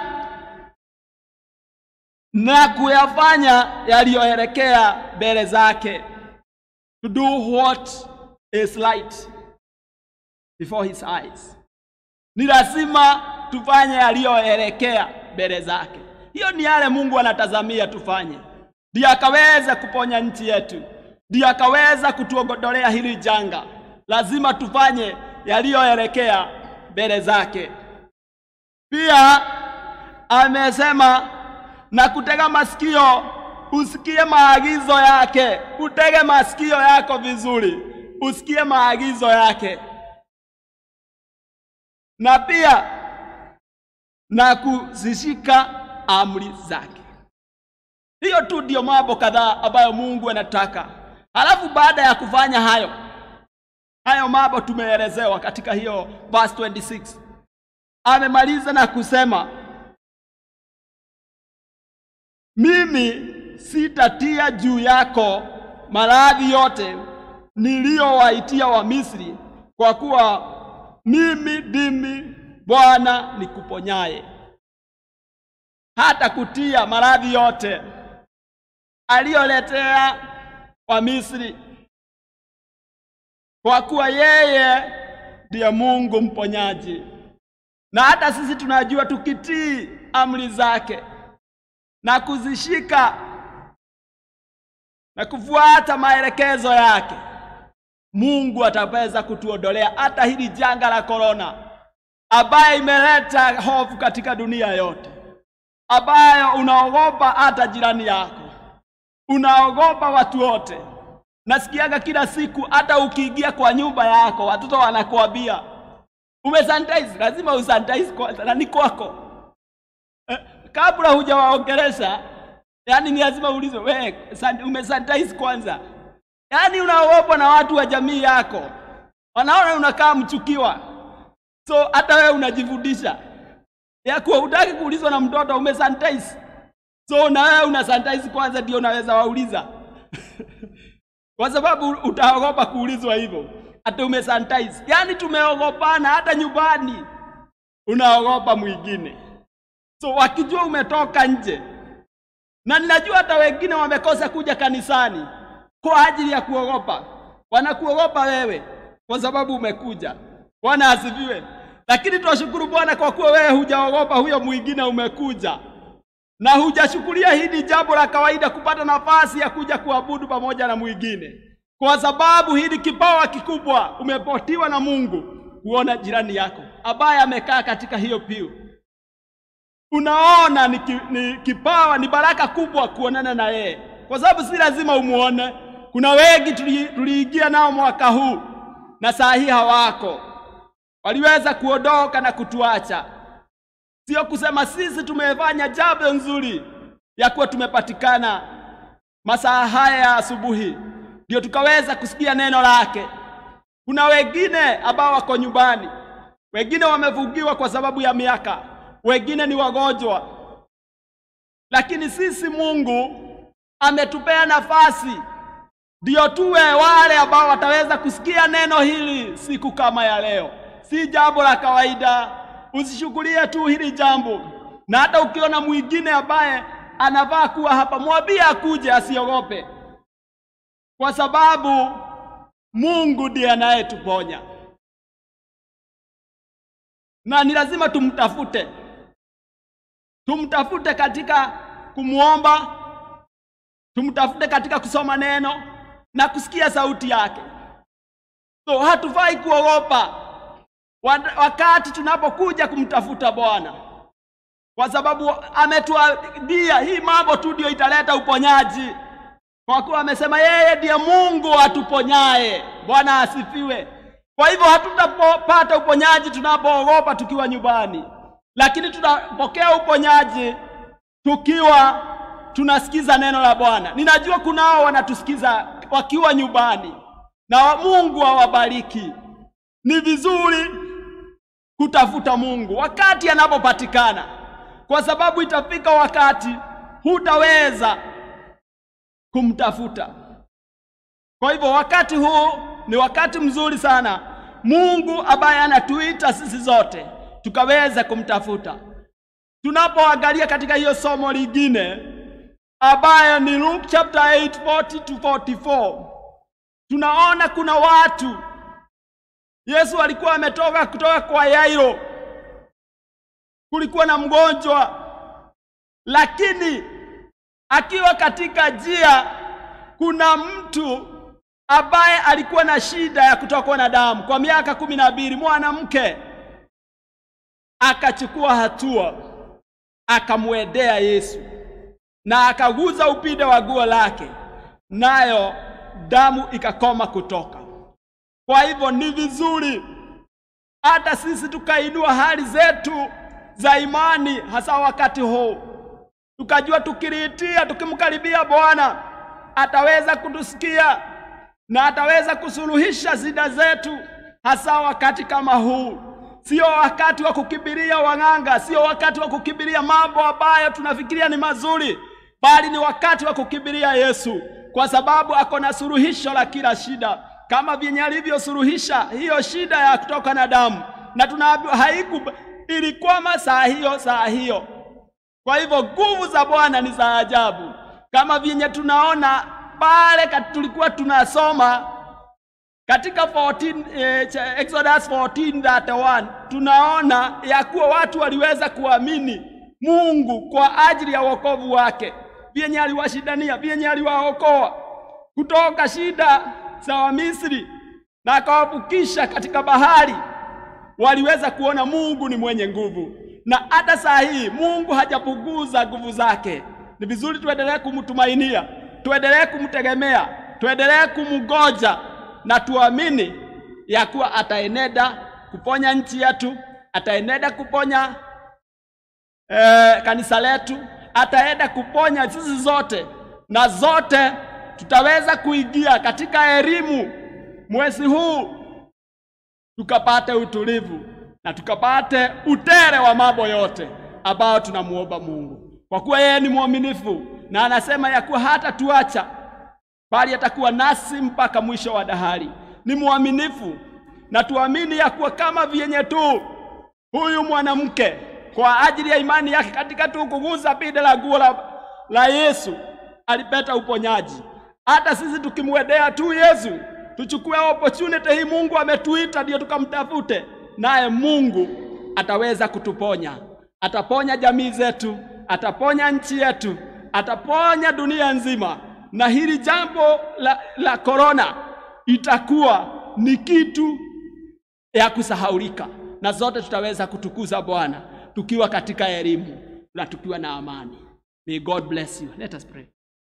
na kuyafanya yaliyoelekea mbele zake, to do what is light before his eyes. Ni lazima tufanye yaliyoelekea mbele zake. Hiyo ni yale Mungu anatazamia tufanye, ndiye akaweza kuponya nchi yetu, ndiye akaweza kutuogodolea hili janga. Lazima tufanye yaliyoelekea mbele zake. Pia amesema na kutega masikio usikie maagizo yake. Utege masikio yako vizuri, usikie maagizo yake, na pia na kuzishika amri zake. Hiyo tu ndiyo mambo kadhaa ambayo Mungu anataka. Halafu baada ya kufanya hayo hayo mambo tumeelezewa katika hiyo verse 26, amemaliza na kusema mimi sitatia juu yako maradhi yote niliyowaitia Wamisri, kwa kuwa mimi ndimi Bwana nikuponyaye. Hata kutia maradhi yote aliyoletea Wamisri, kwa kuwa yeye ndiye Mungu mponyaji. Na hata sisi tunajua tukitii amri zake na kuzishika na kufuata maelekezo yake, Mungu ataweza kutuondolea hata hili janga la korona, ambaye imeleta hofu katika dunia yote, ambayo unaogopa hata jirani yako, unaogopa watu wote. Nasikiaga kila siku, hata ukiingia kwa nyumba yako watoto wanakuambia umesanitize, lazima usanitize kwanza, na ni kwako eh, kabla hujawaongelesha yaani ni lazima uulizwe we san- umesanitize kwanza yaani unaogopwa na watu wa jamii yako wanaona unakaa mchukiwa so hata wewe unajivudisha ya kuwa hutaki kuulizwa na mtoto umesanitize so na wewe una sanitize kwanza ndio unaweza wauliza kwa sababu utaogopa kuulizwa hivyo hata umesanitize yaani tumeogopana hata nyumbani unaogopa mwingine so wakijua umetoka nje na ninajua hata wengine wamekosa kuja kanisani kwa ajili ya kuogopa wanakuogopa wewe kwa sababu umekuja bwana asifiwe lakini tunashukuru bwana kwa kuwa wewe hujaogopa huyo mwingine umekuja na hujashughulia hili jambo la kawaida kupata nafasi ya kuja kuabudu pamoja na mwingine kwa sababu hili kipawa kikubwa umepotiwa na mungu kuona jirani yako ambaye amekaa katika hiyo piu unaona ni, ki, ni kipawa ni baraka kubwa kuonana na yeye kwa sababu si lazima umuone kuna wengi tuli- tuliingia nao mwaka huu na saa hii hawako waliweza kuondoka na kutuacha sio kusema sisi tumefanya jambo nzuri ya kuwa tumepatikana masaa haya ya asubuhi ndio tukaweza kusikia neno lake kuna wengine ambao wako nyumbani wengine wamevugiwa kwa sababu ya miaka wengine ni wagonjwa lakini sisi mungu ametupea nafasi ndio tuwe wale ambao wataweza kusikia neno hili siku kama ya leo si jambo la kawaida usishughulie tu hili jambo na hata ukiona mwingine ambaye anavaa kuwa hapa mwambie akuje asiogope kwa sababu mungu ndiye anayetuponya na ni lazima tumtafute tumtafute katika kumwomba tumtafute katika kusoma neno na kusikia sauti yake so hatufai kuogopa wa- wakati tunapokuja kumtafuta bwana kwa sababu ametuadia hii mambo tu ndio italeta uponyaji kwa kuwa amesema yeye ndiye mungu atuponyaye bwana asifiwe kwa hivyo hatutapata uponyaji tunapoogopa tukiwa nyumbani lakini tutapokea uponyaji tukiwa tunasikiza neno la bwana ninajua kunao wanatusikiza wakiwa nyumbani na wa- mungu awabariki ni vizuri kutafuta mungu wakati anapopatikana kwa sababu itafika wakati hutaweza kumtafuta kwa hivyo wakati huu ni wakati mzuri sana mungu ambaye anatuita sisi zote tukaweza kumtafuta tunapoangalia katika hiyo somo lingine ambayo ni luke chapter 8 40 to 44 tunaona kuna watu yesu alikuwa ametoka kutoka kwa yairo kulikuwa na mgonjwa lakini akiwa katika njia kuna mtu ambaye alikuwa na shida ya kutokwa na damu kwa miaka kumi na mbili mwanamke akachukua hatua akamwendea yesu na akaguza upinde wa guo lake nayo damu ikakoma kutoka kwa hivyo ni vizuri hata sisi tukainua hali zetu za imani hasa wakati huu tukajua tukiliitia tukimkaribia bwana ataweza kutusikia na ataweza kusuluhisha shida zetu hasa wakati kama huu sio wakati wa kukimbilia wang'anga sio wakati wa kukimbilia mambo ambayo tunafikiria ni mazuri bali ni wakati wa kukimbilia yesu kwa sababu ako na suluhisho la kila shida kama vyenye alivyosuluhisha hiyo shida ya kutoka na damu na tunaambiwa haiku ilikwama saa hiyo saa hiyo kwa hivyo nguvu za bwana ni za ajabu kama vyenye tunaona pale kat- tulikuwa tunasoma katika 14, eh, cha- Exodus 14:31 tunaona ya kuwa watu waliweza kuamini Mungu kwa ajili ya wokovu wake, vyenye aliwashindania, vyenye aliwaokoa kutoka shida za Wamisri na akawavukisha katika bahari. Waliweza kuona Mungu ni mwenye nguvu, na hata saa hii Mungu hajapunguza nguvu zake. Ni vizuri tuendelee kumtumainia, tuendelee kumtegemea, tuendelee kumngoja na tuamini ya kuwa ataenenda kuponya nchi yetu, ataenenda kuponya eh, kanisa letu, ataenda kuponya sisi zote, na zote tutaweza kuingia katika elimu mwezi huu, tukapate utulivu na tukapate utere wa mambo yote ambayo tunamuomba Mungu, kwa kuwa yeye ni mwaminifu na anasema ya kuwa hata tuacha bali atakuwa nasi mpaka mwisho wa dahari. Ni mwaminifu na tuamini ya kuwa kama vyenye tu huyu mwanamke kwa ajili ya imani yake katika tu kugusa pinde la nguo la, la Yesu alipata uponyaji. Hata sisi tukimwendea tu Yesu, tuchukue opportunity hii, Mungu ametuita ndio tukamtafute, naye Mungu ataweza kutuponya. Ataponya jamii zetu, ataponya nchi yetu, ataponya dunia nzima, na hili jambo la, la korona itakuwa ni kitu ya kusahaulika, na zote tutaweza kutukuza Bwana tukiwa katika elimu na tukiwa na amani. May God bless you. Let us pray.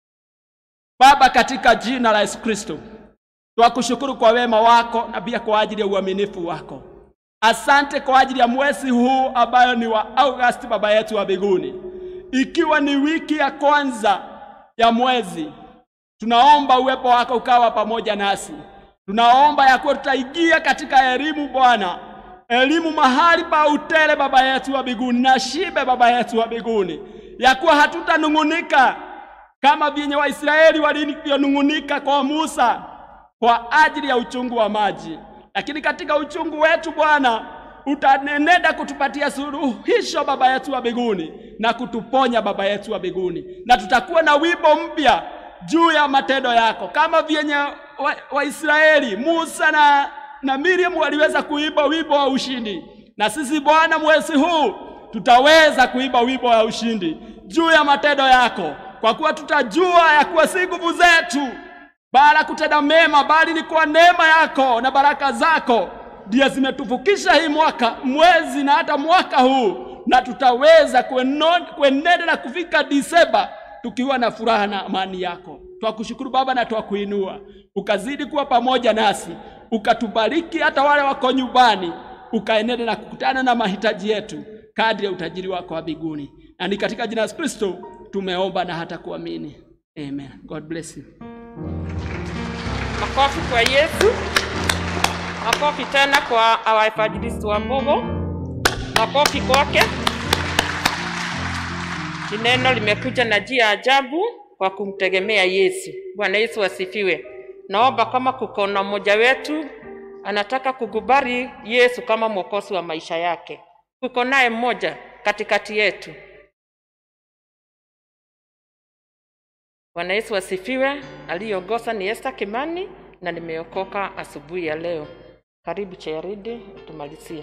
Baba, katika jina la Yesu Kristo, twakushukuru kwa wema wako na pia kwa ajili ya uaminifu wako. Asante kwa ajili ya mwezi huu ambayo ni wa August, Baba yetu wa mbinguni, ikiwa ni wiki ya kwanza ya mwezi, tunaomba uwepo wako ukawa pamoja nasi. Tunaomba ya kuwa tutaingia katika elimu Bwana, elimu mahali pa utele Baba yetu wa mbinguni na shibe Baba yetu wa mbinguni, ya kuwa hatutanung'unika kama vyenye Waisraeli walivyonung'unika kwa Musa kwa ajili ya uchungu wa maji, lakini katika uchungu wetu Bwana utanenenda kutupatia suluhisho Baba yetu wa mbinguni na kutuponya Baba yetu wa mbinguni, na tutakuwa na wimbo mpya juu ya matendo yako kama vyenye Waisraeli wa Musa na, na Miriam waliweza kuimba wimbo wa ushindi, na sisi Bwana mwezi huu tutaweza kuimba wimbo wa ushindi juu ya matendo yako, kwa kuwa tutajua ya kuwa si nguvu zetu bala kutenda mema, bali ni kwa neema yako na baraka zako ndiye zimetuvukisha hii mwaka mwezi na hata mwaka huu, na tutaweza kuenenda na kufika Disemba tukiwa na furaha na amani yako. Twakushukuru Baba na twakuinua, ukazidi kuwa pamoja nasi, ukatubariki hata wale wako nyumbani, ukaenenda na kukutana na mahitaji yetu kadri ya utajiri wako wa mbinguni, na ni katika jina la Yesu Kristo tumeomba na hata kuamini, amen. God bless you. Makofi kwa Yesu. Makofi tena kwa our evangelist wa Mbogo. Makofi kwake. Ni neno limekuja na njia ya ajabu kwa kumtegemea Yesu. Bwana Yesu asifiwe. Naomba kama kuko na mmoja wetu anataka kukubali Yesu kama mwokozi wa maisha yake, kuko naye mmoja katikati yetu. Bwana Yesu asifiwe. Aliyeongoza ni Esther Kimani na nimeokoka asubuhi ya leo. Karibu Cheridi, tumalizie.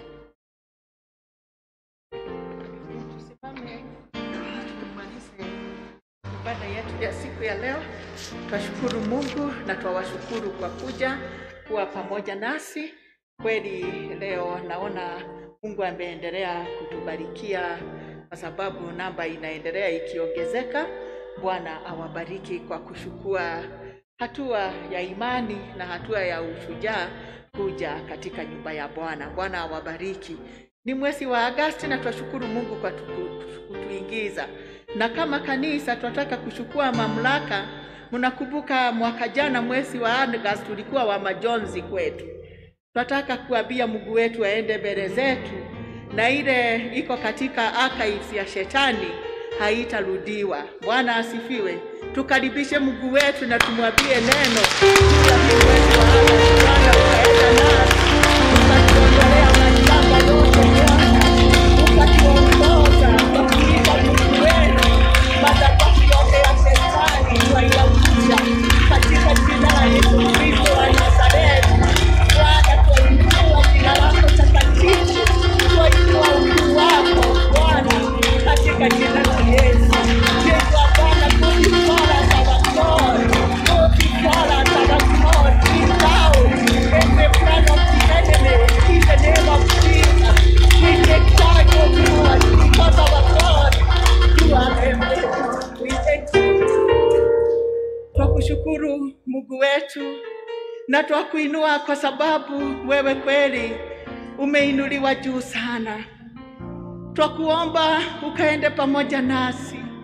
Tusimame tumalize ibada yetu ya siku ya leo. Twashukuru Mungu na twawashukuru kwa kuja kuwa pamoja nasi. Kweli leo naona Mungu ameendelea kutubarikia kwa sababu namba inaendelea ikiongezeka. Bwana awabariki kwa kuchukua hatua ya imani na hatua ya ushujaa kuja katika nyumba ya Bwana. Bwana awabariki. Ni mwezi wa Agasti na twashukuru Mungu kwa tuku- kutuingiza, na kama kanisa tunataka kuchukua mamlaka. Mnakumbuka mwaka jana mwezi wa Agasti ulikuwa wa majonzi kwetu. Tunataka kuambia Mungu wetu aende mbele zetu, na ile iko katika archives ya shetani haitarudiwa. Bwana asifiwe. Tukaribishe Mungu wetu na tumwambie neno juu ya hii mwezi wa Agasti. Bwana ukaenda nasi, ukatuondolea mashamba yote Bwana, ukatuongoza kwa kuita Mungu wetu, madhabahu yote ya shetani twaiangusha katika jina la Yesu Kristo wa Nazareti. Bwana, twainua jina lako takatifu, twainua ukuu wako Bwana, katika jina la Yesu. Yesu Bwana, tukikora tawakor, tukikora tawakor, kibao, every plan of the enemy, in the name of Jesus. We take charge of Lord, because our God, you are everything. We thank you. Twakushukuru Mungu wetu na twakuinua kwa sababu wewe kweli umeinuliwa juu sana. Twakuomba ukaende pamoja nasi,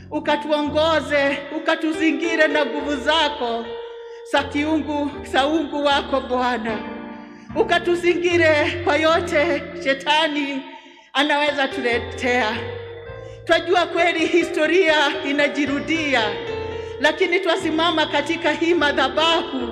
ukatuongoze, ukatuzingire na nguvu zako za kiungu za uungu wako Bwana, ukatuzingire kwa yote shetani anaweza tuletea. Twajua kweli historia inajirudia, lakini twasimama katika hii madhabahu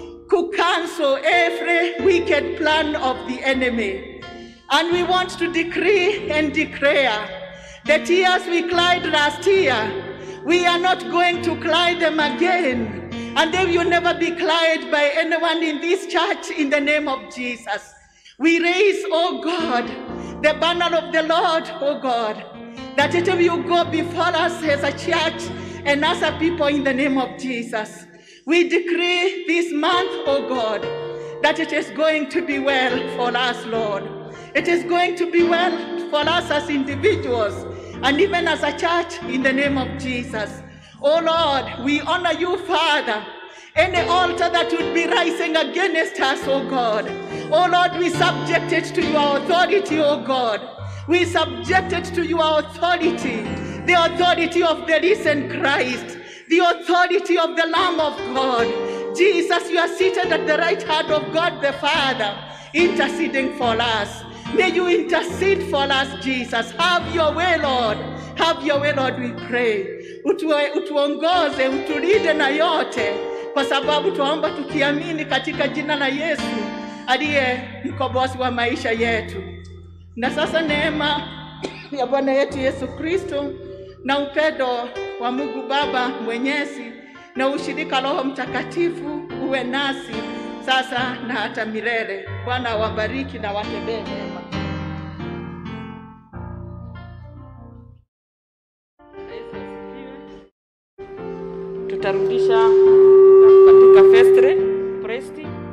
ku cancel every wicked plan of the enemy. And we want to decree and declare the tears we cried last year, we are not going to cry them again. And they will never be cried by anyone in this church in the name of Jesus. We raise, oh God, the banner of the Lord, oh God, that it will go before us as a church and as a people in the name of Jesus. We decree this month, oh God, that it is going to be well for us, Lord. It is going to be well for us as individuals and even as a church in the name of Jesus. Oh Lord, we honor you, Father. Any altar that would be rising against us, oh God. Oh Lord, we subject it to your authority, oh God. We subject it to your authority, the authority of the risen Christ, the authority of the Lamb of God. Jesus, you are seated at the right hand of God the Father, interceding for us. May you intercede for us, Jesus. Have your way, Lord. Have your way, Lord, we pray. Utue, utuongoze, utulinde na yote, kwa sababu tuomba tukiamini katika jina la Yesu aliye mkombozi wa maisha yetu. Na sasa neema ya Bwana yetu Yesu Kristo na upendo wa Mungu Baba Mwenyezi na ushirika Roho Mtakatifu uwe nasi sasa na hata milele. Bwana awabariki na watendee mema. tutarudisha katika festre presti